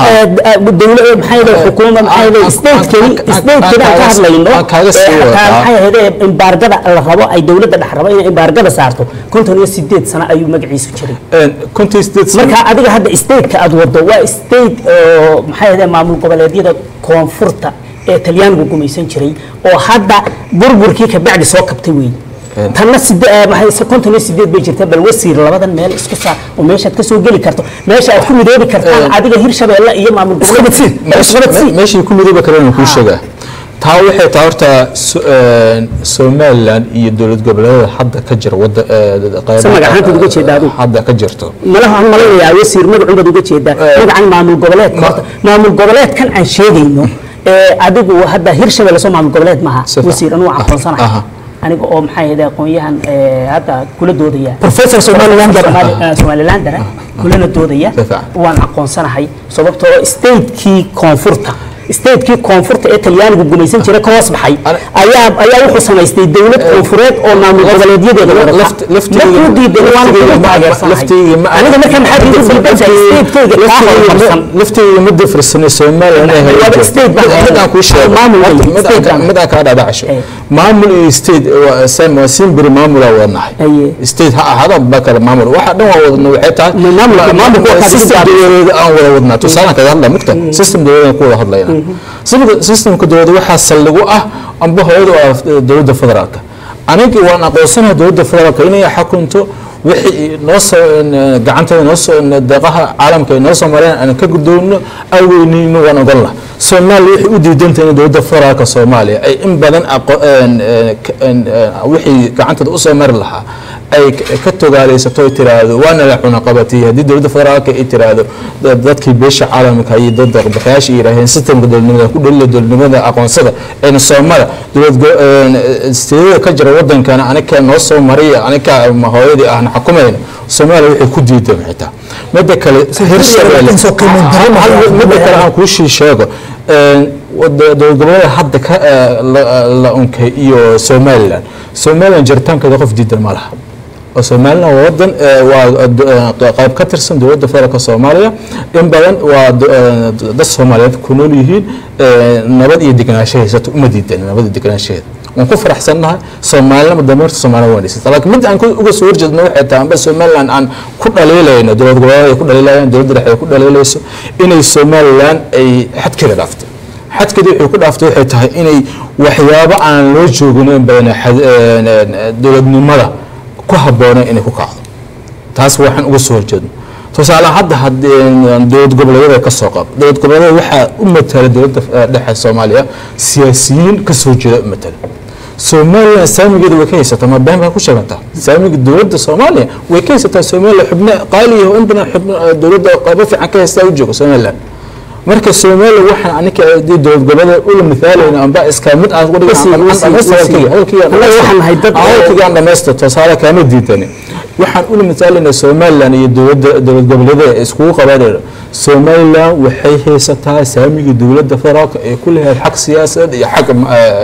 dowla maxay ahayd xukuuma maxay ahayd statekeni statekeni aan ka hadlayno
aan kaaga sii
ee
wadaa.
xataa maxay ahayd imbaargada la rabo ay dowladda dhex rabo inay imbaargada saarto konton iyo sideed sano ayuu magaciisu jiray
konton states
marka adiga hadda stateka aad wado waa state oo maxay ahayd maamul goboleedyada koonfurta ee talyaanigu gumaysan jiray oo hadda burburkii kabacdi soo kabtay weeye
Een.
tanna side eh, maxay se- konton iyo sideed bay jirta bal wasiir labadan meel isku saar oo meeshaad ka soo geli karto meesha aad ku midoobi kartaan
Een.
adiga hirshabeelle iyo maamul goboleedka
meesha- meeshii ku midooba kareen kuu sheegaa taa waxay taa horta So- een, somaliland iyo dowlad goboleedada hadda ka jira wada
Se magacaantaad uga jeedaa adigu?
hadda ka jirto
malaha aan malaynayaa wasiir magacun baad uga jeedaa magacan maamul goboleedka horta maamul goboleedkan aan sheegayno ee adigu hadda hirshabelle soo maamul goboleed maaha
Si fiican.
wasiir anuu
Aha.
aqoonsanahay aniga oo maxay ahayd aqoon-yahan ee, hadda kula doodaya
professor somalilander
Somali- eh, somalilander ah, kulana doodaya
Si fiican.
waan aqoonsanahay sababtoo statekii koonfurta statekii koonfurta ee talyaanigu gumaysan jiray ka hoos baxay
Ana-
ayaa ayaa wuxuu samaystay dowlad koonfureed oo maamul goboleedyadeeda wadata
Laft- laftiga-
markuu diiday waan
laftiga
ku
ma-
taageersanahay
laftiga ma-
aniga marka maxaad igu diidantahay statekeyga kaa horumarsan
lafteeda ma dafirsanay somaliland inay
Waaba
hayso.
state baa
Mid- mid aan kuu sheego
Maamul
Horta,
weyn,
mid aan
state
ka-
baa.
mid aan kaa dhaadhacasho
Eh.
maamul iyo state waa sam- waa simbiri maamulaa wadnahay
Aye.
state ha ahaada ba kale maamul waxa dhan waa wadna waxay tahay
Ma- maamulka-
ma-
maamulka waa
system
kaadi
dowladeed aan wada wadnaa tusaalaan kaga hadla mugta system dowladeed ku wada hadlayna System- systemka dowladda waxaa saldhig u ah amba hooyada oo ah dowladda federaalka aniga waan aqoonsanahay dowladda federaalka inay xukunto wixii noo soo gacanteeda noo soo deeqaha caalamka ay noo soo mareen aan ka guddoonno aweyneyno waan ogon lah soomaaliya waxay u diidantahay in dowladda federaalka soomaaliya ay in badan aqo- een, een, k- een, een, wixii gacanteeda usoo mari lahaa ay k- ka togaaleysato ay tiraahdo waana la cunaqabatiyey haddii dowladda federaalka ay tiraahdo da- dadkii beesha caalamka iyo dad deeqbixiyaasha yidhaaheen sistemka dowladnimada ku dhalila dowladnimada aqoonsada een soomada dowlad go- een, isteedada ka jira wadankana aniga noo soo mariya aniga ma hooyadii ahna xukumayna soomaaliya waxay ku diidan xitaa midda kale hirshabelle
soo qiimeyn daro
hal- hal- midda kale aan kuu shii sheego een, wada- dowlad goboleeda hadda ka eh, la- la unkay iyo somaliland somaliland jiritaankeeda qof diidan ma laha oo somaliland waa wadan eh, waa do- eh, qayb ka tirsan dowladda federaalka soomaaliya in badan waa do- eh, dad soomaaliyeed ku nool yihiin eh, nabad iyo degenaansho haysato uma diidan nabad iyo degenaanshaheeda waan ku faraxsannahay soomaalinama dameerta soomaalida waan dhisata laakiin mid aan ku- uga soo horjeedno waxay tahay amba somaliland aan ku dhaliilayno dowlad goboleed ay ku dhaliilayaan dowladda dhexe ay ku dhaliilayso inay somaliland ay xadkeeda dhaaftay xadkeeda waxay ku dhaaftay waxay tahay inay waxyaabo aan loo joogin in badan xad- een, een, dowladnimada ku habboonay inay ku kacdo taas waxaan uga soo horjeedno tusaale hadda haddii dowlad goboleedyada ka soo qab dowlad goboleedyada waxaa u matala dowladda eh, dhexe soomaaliya siyaasiyiin ka soo jeeda u matala somaliland saamigeeda way ka haysataa ma been baa ku sheegantaa saamiga dowladda soomaaliya way ka haysataa somaliland xubno qaali ah oo in badan xubno eh, dowladda qaybo fiican ka haystaa u jooga somaliland marka somaliland waxaan aniga haddii dowlad goboleed ula mithaalayna amba iska mid aan uga
Wasiir, wasiir, wasiir. Annaga waxaan nahay dad-
hadalkaygaan dhamaystir tusaale kaama diidani waxaan ula misaalinaa somaliland iyo dowladda dowlad goboleedyada ay iskugu qabanayno somaliland waxay haysataa saamiga dowladda federaalka ay ku leeyahay xaq siyaasadeed iyo xaq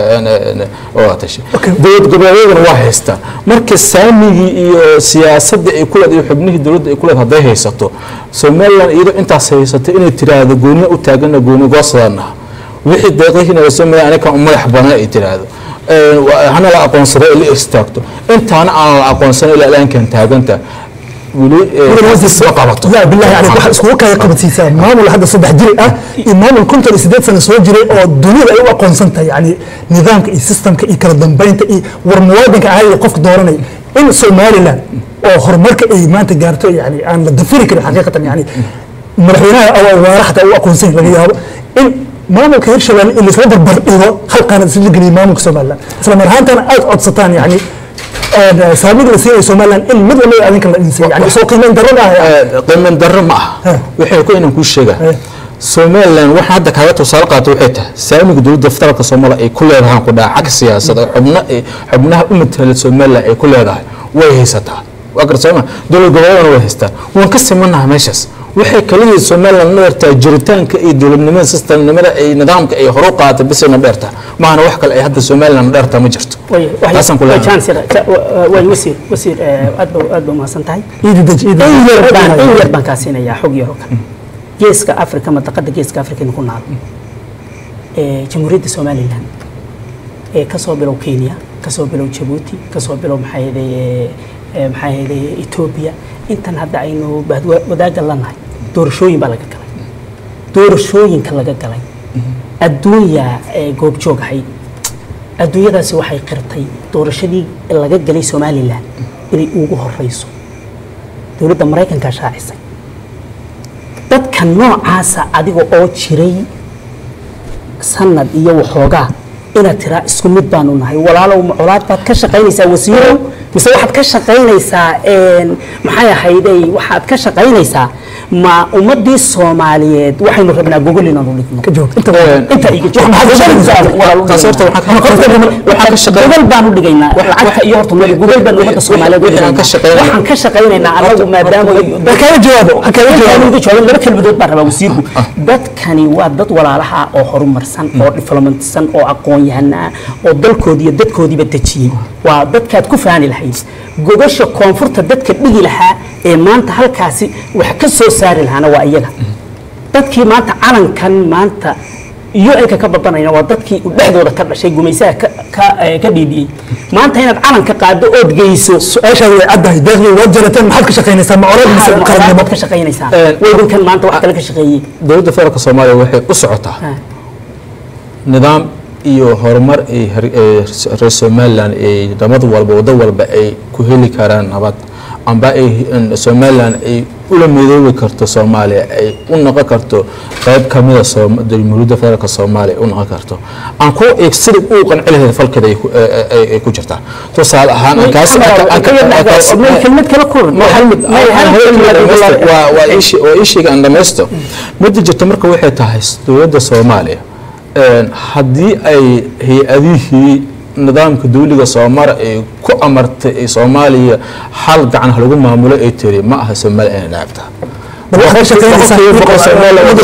oo tashi dowlad goboleedyadana waa haystaa marka saamigii iyo siyaasadda ay ku leedahay iyo xubnihii dowladda ay ku leedahay hadday haysato somaliland iyadoo intaas haysato inay tiraahdo gooniya u taagana gooni goosadanaha wixii deeqihiina somaliland aniga u madax banaan ay tiraahdo hana la aqoonsado ay la istaagto intaana aan la aqoonsan ilaa ilaankan taaganta weli ma qabato
لا بالله يعني waxa iskugu kaya qabadsiisaa maamul hadda saddex jiri ah iyo maamul konton iyo sideed sano soo jiray oo dunida ay u aqoonsan tahay yani nidaamka iyo systemka iyo kala dambeynta iyo war muwaadinka caadiga qofka dooranay in somaliland oo horumarka ay maanta gaarto yani aan la dafiri karin xaqiiqatan yani madaxweynaha awaara xataa u aqoonsan laga yaabo in maamulka hirshabelle in laisla barbar dhigo hal qaanad isla geliyo maamulka somaliland isla mar ahaantana aad codsataan yani saamiga la siinaya somaliland in mid walba adinka la dhinsay yani soo qiimeyn darrada ah
qiiman darro ma aha waxay ku inaan kuu sheegaa somaliland waxaa hadda kaaga tusaale qaata waxay tahay saamiga dowladda federaalka soomaaliya ay ku leedahaan ku dhaca xag siyaasad oo xubna xubnaha u matala somaliland ay ku leedahay way haysataa waa garta sooma dowlad goboleedana way haystaan waan ka simanaha meeshaas waxay kaliya somaliland na dheertaa jiritaanka iyo dowladnimada sistemnimada ay nidaamka ay horu qaatay bisay na dheertaa maahana wax kale ay hadda somaliland na dheertaa ma jirto taasaan ku leeyahay
way wasiir wasiir eh, aad ba aad ba umahadsan tahay
iidi dej iidi
in
dej.
yar baan in yar baan kaa siinayaa xog yar oo kale geeska afrika madaqada geeska afrikaynu ku naal ee jamhuuriyadda somalilan ee kasoo bilow kenya kasoo bilow jabuuti kasoo bilow maxaa yeelay ee, ee, maxaa yeelay etoobiya intan hadda aynu bahad- wadaaga lanahay doorashooyin baa laga galay doorashooyinka laga galay adduunya ee goobjoog ahayd adduunyadaasi waxay qirtay doorashadii laga galay somalilan inay ugu horeyso dowladda maraykankaa shaacisay dadka noocaasa adiga oo jiray sanad iyo waxoogaa inaad tiraa isku mid baanu nahay walaalow ma colaad baad ka shaqaynaysaa wasiirow mise waxaad ka shaqaynaysaa een, maxay ahayday waxaad ka shaqaynaysaa ma ummadii soomaaliyeed waxaynu rabnaa gogol inaanu dhigno
ka joog inta
inta iga joog
taas horta waxaan ka- waxaan ka shaqayn-
gogol baanu dhigaynaa lacagta iyo horta mali gogol baan ummadda soomaaliyeed u
waxaan ka
dhigaynaa
shaqaynaa-
waxaan ka shaqaynaynaa anagu maadaama
ha kaga jawaabo ha kaga jawaabo
uga jawaabin laba kelmadood baan rabaa wasiirku dadkani waa dad walaalaha ah oo horumarsan oo diflomatsan oo aqoon-yahana ah oo dalkoodii iyo dadkoodiiba dejiyey waa dadkaad ku faani lahayd gogasha koonfurta dadka dhigi lahaa ee maanta halkaasi wax ka soo saari lahaana waa iyaga dadkii maanta calankan maanta UN-ka ka badanayna waa dadkii u dhexdooda ka dhashay gumaysaha ka ka eh, ka dhiidiyey maanta inaad calanka qaado ood geyso
su-aashaada way caddahay deeqdii waad jarateen maxaad ka shaqaynaysaa ma colaad mise qarannimo
ka shaqaynaysaa
Eh,
waddankan maanta wax kale ka shaqeeyey
dowladda federaalka soomaaliya waxay u socotaa
Ah.
nidaam iyo horumar ay har- ee reer somaliland ay nabad walba waddo walba ay ku heli karaan nabad amba ay in somaliland ay ula midoobi karto soomaaliya ay u noqon karto qayb kamida Soom- jamhuuriyadda federaalka soomaaliya ay u noqon karto aan ku eeg sida uu qanci lahayd falkeeda ay ku- ay- ay- ay ku jirtaa tusaale ahaan aan kaas- aan- aan- aan- kaas-
kelmad kale ku
Maxamed, aan haweeneyda dhamaysto- waa- waa ii shee- waa ii sheega aan dhamaysto midda jirta marka waxay tahay dowladda soomaaliya een, haddii ay hay-adihii nidaamka dawliga soomara ay ku amartay ay soomaaliya hal gacan ha lagu maamulo ay tiri ma aha soomaaliya inay dhaabta
bal waxaad ka shaqaynaysaa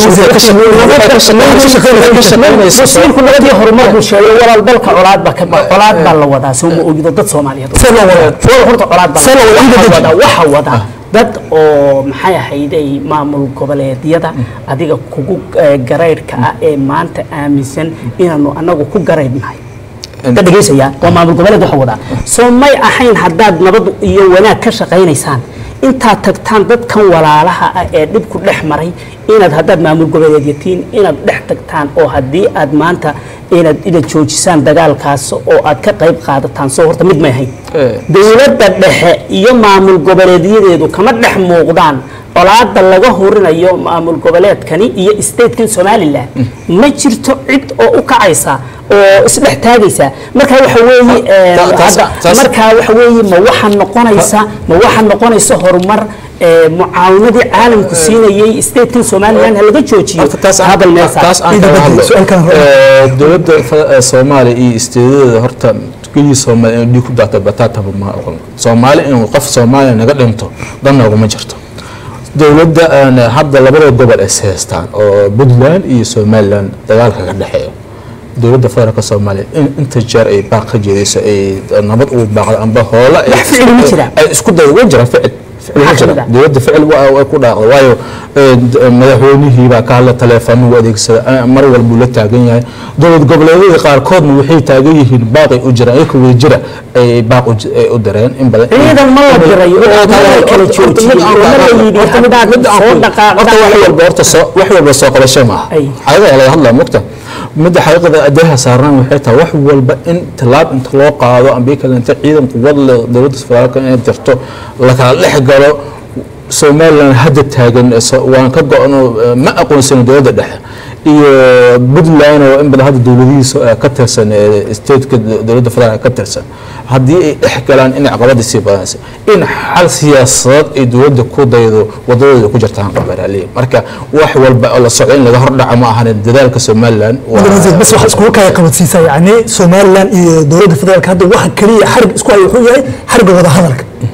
wasiirku nabadii horumar buu sheegay walaal dalka colaad baa ka colaad baa la wadaa soo ma ogido dad soomaaliyeed
See loo wadaa?
Wal- horta colaad baa
See loo wadaa?
waxa wadaa waxa wadaa dad oo maxay ahayday maamul goboleedyada adiga kugu eh, garaydhka ah ee maanta aaminsan inaanu anagu ku garaydhnahay ka dhegaysayaa waa maamul goboleed waxa wadaa soo may ahayn haddaad nabad iyo wanaag ka shaqaynaysaan intaad tagtaan dadkan walaalaha ah ee dhibku dhex maray inaad haddaad maamul goboleedyatiin inaad dhex tagtaan oo haddii aad maanta inaad inaad joojisaan dagaalkaas oo aad ka qayb qaadataan soo horta mid may ahayn
Eh.
dowladda dhexe iyo maamul goboleedyadeedu kama dhex muuqdaan colaada laga horinayo maamul goboleedkani iyo statekan somalilan ma jirto cid oo u kacaysa oo isdhex taagaysa marka waxa weeye eh,
Ta- taas-
hadda-
taas-
marka waxa weeye ma waxa noqonaysa ma waxa noqonaysa horumar eh, mucaawanadii caalamku siinayay statekan somalilan ha laga joojiyo
Horta taas aan-
hadal meel saar.
taas aan
Ida
kaga
badli,
hadlo.
su'aal kale hore.
Eh, dowladda fa- eh, soomaaliya iyo isteedada horta gelii soomaaliya inuu dhiig ku daata bataataba ma aqoon soomaali inuu qof soomaaliya naga dhinto dan nooguma jirto dowladda aan hadda labada gobol is haystaan oo puntland iyo somaliland dagaalka ka dhexeeyo dowladda federaalka soomaaliya in inta jeer ay baaq ka jeedayso ay nabad ugu baaqdo amba hoola ay-
Wax ficil ma jira?
ay isku day way jira ficil ficil ma
Maxaa
jira
kamid ah?
dowladda ficil waa way ku dhaaqday waayo eh, d- madaxweynihii baa ka hadla taleefano u adeegsada eh, mar walbuu la taagan yahay dowlad goboleedyada qaarkoodna waxay taagan yihiin baaqay u jiraan iyaka way jira ay baaq u j- ay u dareen in badan
ciidan ma la diray oo ma la kala joojiyey oo ma la yidhi haddaad soo dhaqaaqdaan
wax walba horta soo wax walba soo qabasho maaha
Ay.
xaqiiqada laga hadlaa mugta midda xaqiiqada adeeha saarnaan waxay tahay wax walba in tallaab inta loo qaado ambii kale inta ciidan quwad leh dowladda federaalka inay jirto la kala dhex galo somaliland hadda taagan eh, so- waan ka go-no eh, ma aqoonsani dowladda dhexe iyo puntland oo in badan hadda dowladihiisa eh, ka tirsan eh, stateka dowladda federaalka ka tirsan haddii ay dhex galaan inay caqabadii sii badanaysa in xal siyaasadeed ay dowladda ku daydo wadadooda ku jirtaan qabaraaley marka wax walba oo la socdo in laga hordhaco ma ahan dadaalka somaliland waa-
mudane bas waxa iskugu kaya qabadsiisaa yacni somaliland iyo dowladda federaalka hadda waxa keliya xarig isku haya wuxuu yahay xarigga wada hadalka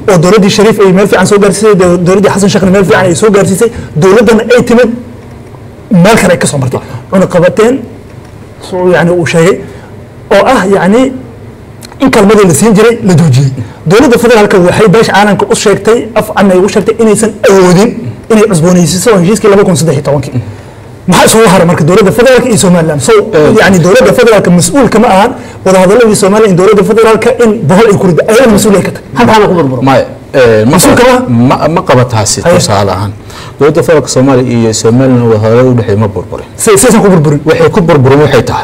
oo dowladdii shariif ay meel fiican soo gaarsiisay dow- dowladdii xasan sheekhna meel fiican ay soo gaarsiisay dowladdana ay timid meel kale ay ka soo martay cunaqabateen suu yani uu sheegay oo ah yani in kalmadii la siin jiray la joojiyey dowladda federaalka waxay beesha caalamka u sheegtay af cami ay ugu sheegtay inaysan awoodin inay cusboonaysiiso heshiiskii laba kun saddex iyo tobankii maxaa isugu haray marka dowladda federaalka iyo somaliland so yani dowladda federaalka mas-uulka ma ahan wadahadaladii somaliland iyo dowladda federaalka in bohol ay ku rida ayada mas-uul ay ka tahay
halkaana ku burburo
maya eh, ma
Mas-uulka
qaba- ma ma qaba taasi
Haye.
tusaale ahaan dowladda federaalka soomaaliya iyo somaliland wadahadalo u dhexeeya ma burburin
say saysan ku burburin
waxay ku burburin waxay tahay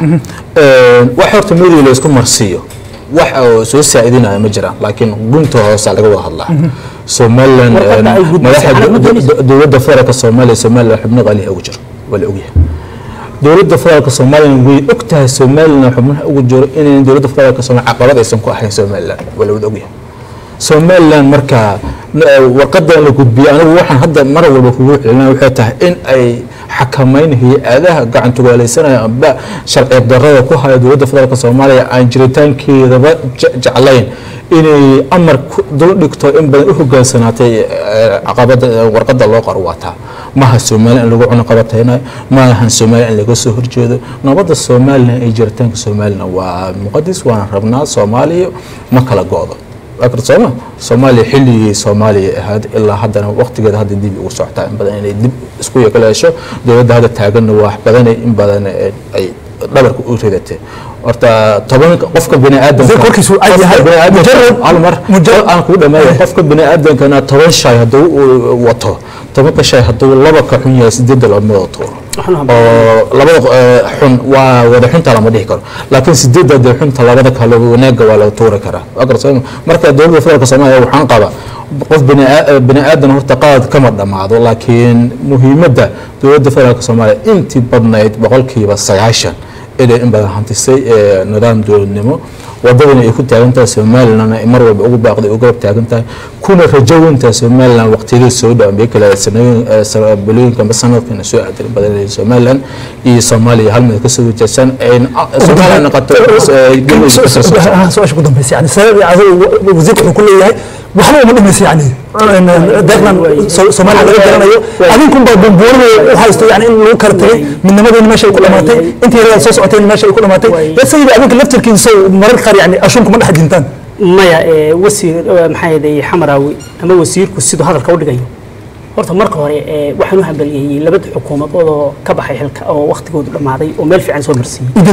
wax horta media la isku marsiiyo wax oo soo saacidinaya ma jiraan laakiin gunta hoose laga wada hadlaa somaliland
Warqadda ay gudbisay,
madaxa
xalad ma doonayso.
do- dowladda federaalka soomaaliya somaliland xubno qaaliha ugu jiro waa la ogyahay dowladda federaalka somaliland way og tahay somaliland xubnaha ugu jiro inayn dowladda federaalka somaliland caqabad aysan ku ahayn somaliland waa la wada ogyahay somaliland marka n- warqadan la gudbiyey anigu waxaan hadda mar walba kugu celinaya waxay tahay in ay xakameyn hay-adaha gacantugaalaysanaya amba sharci darrada ku haya dowladda federaalka soomaaliya aan jiritaankeedaba je- jeclayn inay amar ku dul dhigto in badan u hogaansanaatay eh, caqabada eh, warqada loo qaro waataa maha somaliland in lagu cunaqabataynayo maahan somaliland in laga soo horjeedo nabadda somaliland iyo jiritaanka somaliland waa muqadis waana rabnaa soomaaliya ma kala go-do laakiin sooma soomaaliya xilligii soomaaliya ahayd ilaa haddana waqtigeeda hadda dib ugu socotaa in badan inay dib isku yeeleesho dowladda hadda taaganna wax badan in badan eh, ay dhabarka u ridatay horta toban qofka bini aadamka
Zee korkiisu uu cad yahay. Mujarrad-
hal mar
mujarrad-
aan kugu dhameeyo qofka bini aadamkana toban shay hadduu uu wato tobanka shay hadduu laba ka xun yahay sideedda lama wada tuuro
Waxaan habboon.
oo labada eh, xun waa wada xunta lama dhihi karo laakiin sideedda dee xunta labada kale wanaaga waa laga tuuri karaa Waa garta sooma? marka dowladda federaalka soomaaliya waxaan qaba qof bini aa- bini aadan horta qalad kama dhammaado laakiin muhiimadda dowladda federaalka soomaaliya intii badnayd boqolkiiba sagaashan inay in badan hantisay eh, nidaam dowladnimo wadadana ay ku taagan tahay somalilandna ay mar walba ugu baaqday u garab taagan tahay kuna rajo weyntahay somaliland waqtiyadii soo dhawaanbay kale sanooyin eh, sa- bilooyinka amba sanadkana soo aaday badan somaliland iyo soomaaliya hal mid kasoo wajahsan ay somaliland noqoto eh, galmudug ka soo socota.
Ah, su-aasha ku dambaysa yani sabab adigu wasiirka wuxuu ku leeyahay waxba uma dhimaysa yani deeqdan So- soomaaliya laga garanayo adinkun baa bumbuurinaya u haysto yani in lagu kala tegay midnimadeena meesha ay ku dhamaatay intii yarada soo socoteen meesha ay ku dhamaatay ya sayida adinka laftirkiisa mararka qaar yani ashuunka ma dhex jintaan
maya ee, wasiir ee, maxaa yeelay xamaraawi ama wasiirku siduu hadalka u dhigayo horta marka hore ee, waxaan u hambalyeeyey labada xukuumadood oo ka baxay xilka oo waqtigoodu dhammaaday oo meel fiican soo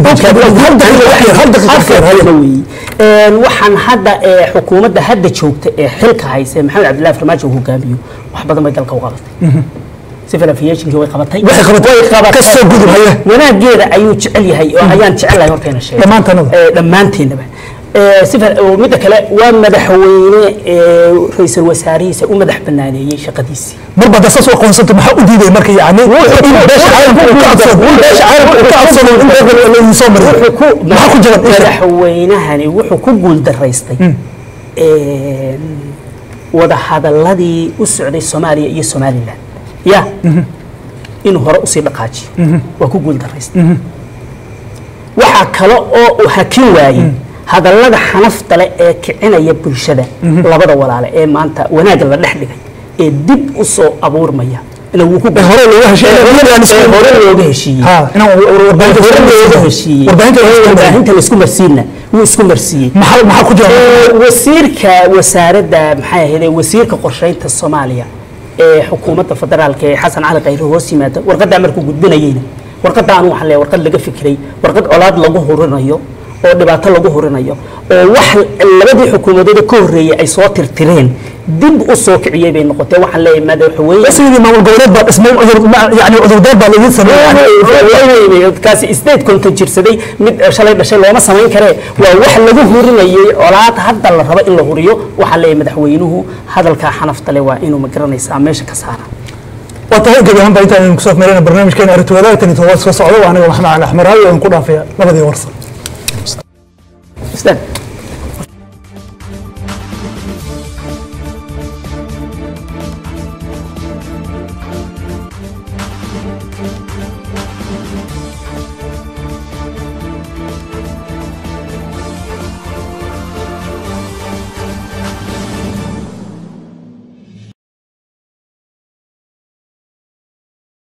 marsiiyey waxaan hadda ee, xukuumadda hadda joogta ee xilka haysa maxamed cabdillahi farmaajo uu hogaamiyo wax badan bay dalka u qabatay civil aviationkii way qabatay
Waxay qabatay.
Way qabatay.
Ka soo gudub, haye.
wanaageeda ayuu jecel yahay oo ayaan jecelahay horteena sheegay
Dhammaantanaba.
Ee, dhammaanteennaba Ee, sifar oo midda kale waa madaxweyne ee, ra'iisul wasaarihiisa u madax banaaneeyey shaqadiisii
marba hadda saas u aqoonsanta maxaa u diiday marka yani in beesha caalamka uu ka cabsado in beesha caalamka uu ka cabsado in deeqdan la idin soo mariyo
wuxuu ku
maxaa ku jira
madaxweynahani wuxuu ku guuldaraystay een, wadahadaladii u socday soomaaliya iyo somalilan ya inuu hore usii dhaqaajiyo waa ku guuldaraystay waxaa kale oo uu hakin waayey hadallada xanafta leh ee kicinaya bulshada labada walaale ee maanta wanaagga la dhex dhigay ee dib u soo abuurmaya ina wuu ku
Ee hore looga heshiiyey.
Ee hore looga heshiiyey
ha inaan warbaahinta
looga heshiiyey
warbaahinta
warbaahinta laisku marsiina wuu isku marsiiyey
maxaa maxaa ku jira
Ee, wasiirka wasaaradda maxay ahayd wasiirka qorsheynta soomaaliya ee xukuumadda federaalka ee xasan cali khayre hoos yimaada warqaddaa markuu gudbinayeyna warqadda anu waxaan leeyahay warqad laga fikiray warqad colaad lagu hurinayo oo dhibaato lagu hurinayo oo wax labadii xukuumadood ka horreeyay ay soo tirtireen dib u soo kiciyey bay noqotee waxaan leeyahay madaxweyne
sidii maamul goboleed baa dhismay yani cudurdaar baa laidin sameeyey
kaasi state konton jirsaday mid shalay dhashay looma samayn karee waa wax lagu hurinayay colaad hadda la rabo in la huriyo waxaa leeyahay madaxweynuhu hadalkaa xanafta leh waa inuu magaranaysaa meesha ka saara
waa tahay gebi ahaan baa intaan kusoo afmeerayna barnaamijkeena aragti wadaagtan iyo todobaad soo socda waa aniga maxamed cali axmed raawi oo ku dhaafaya labadii warsan
Ustaad.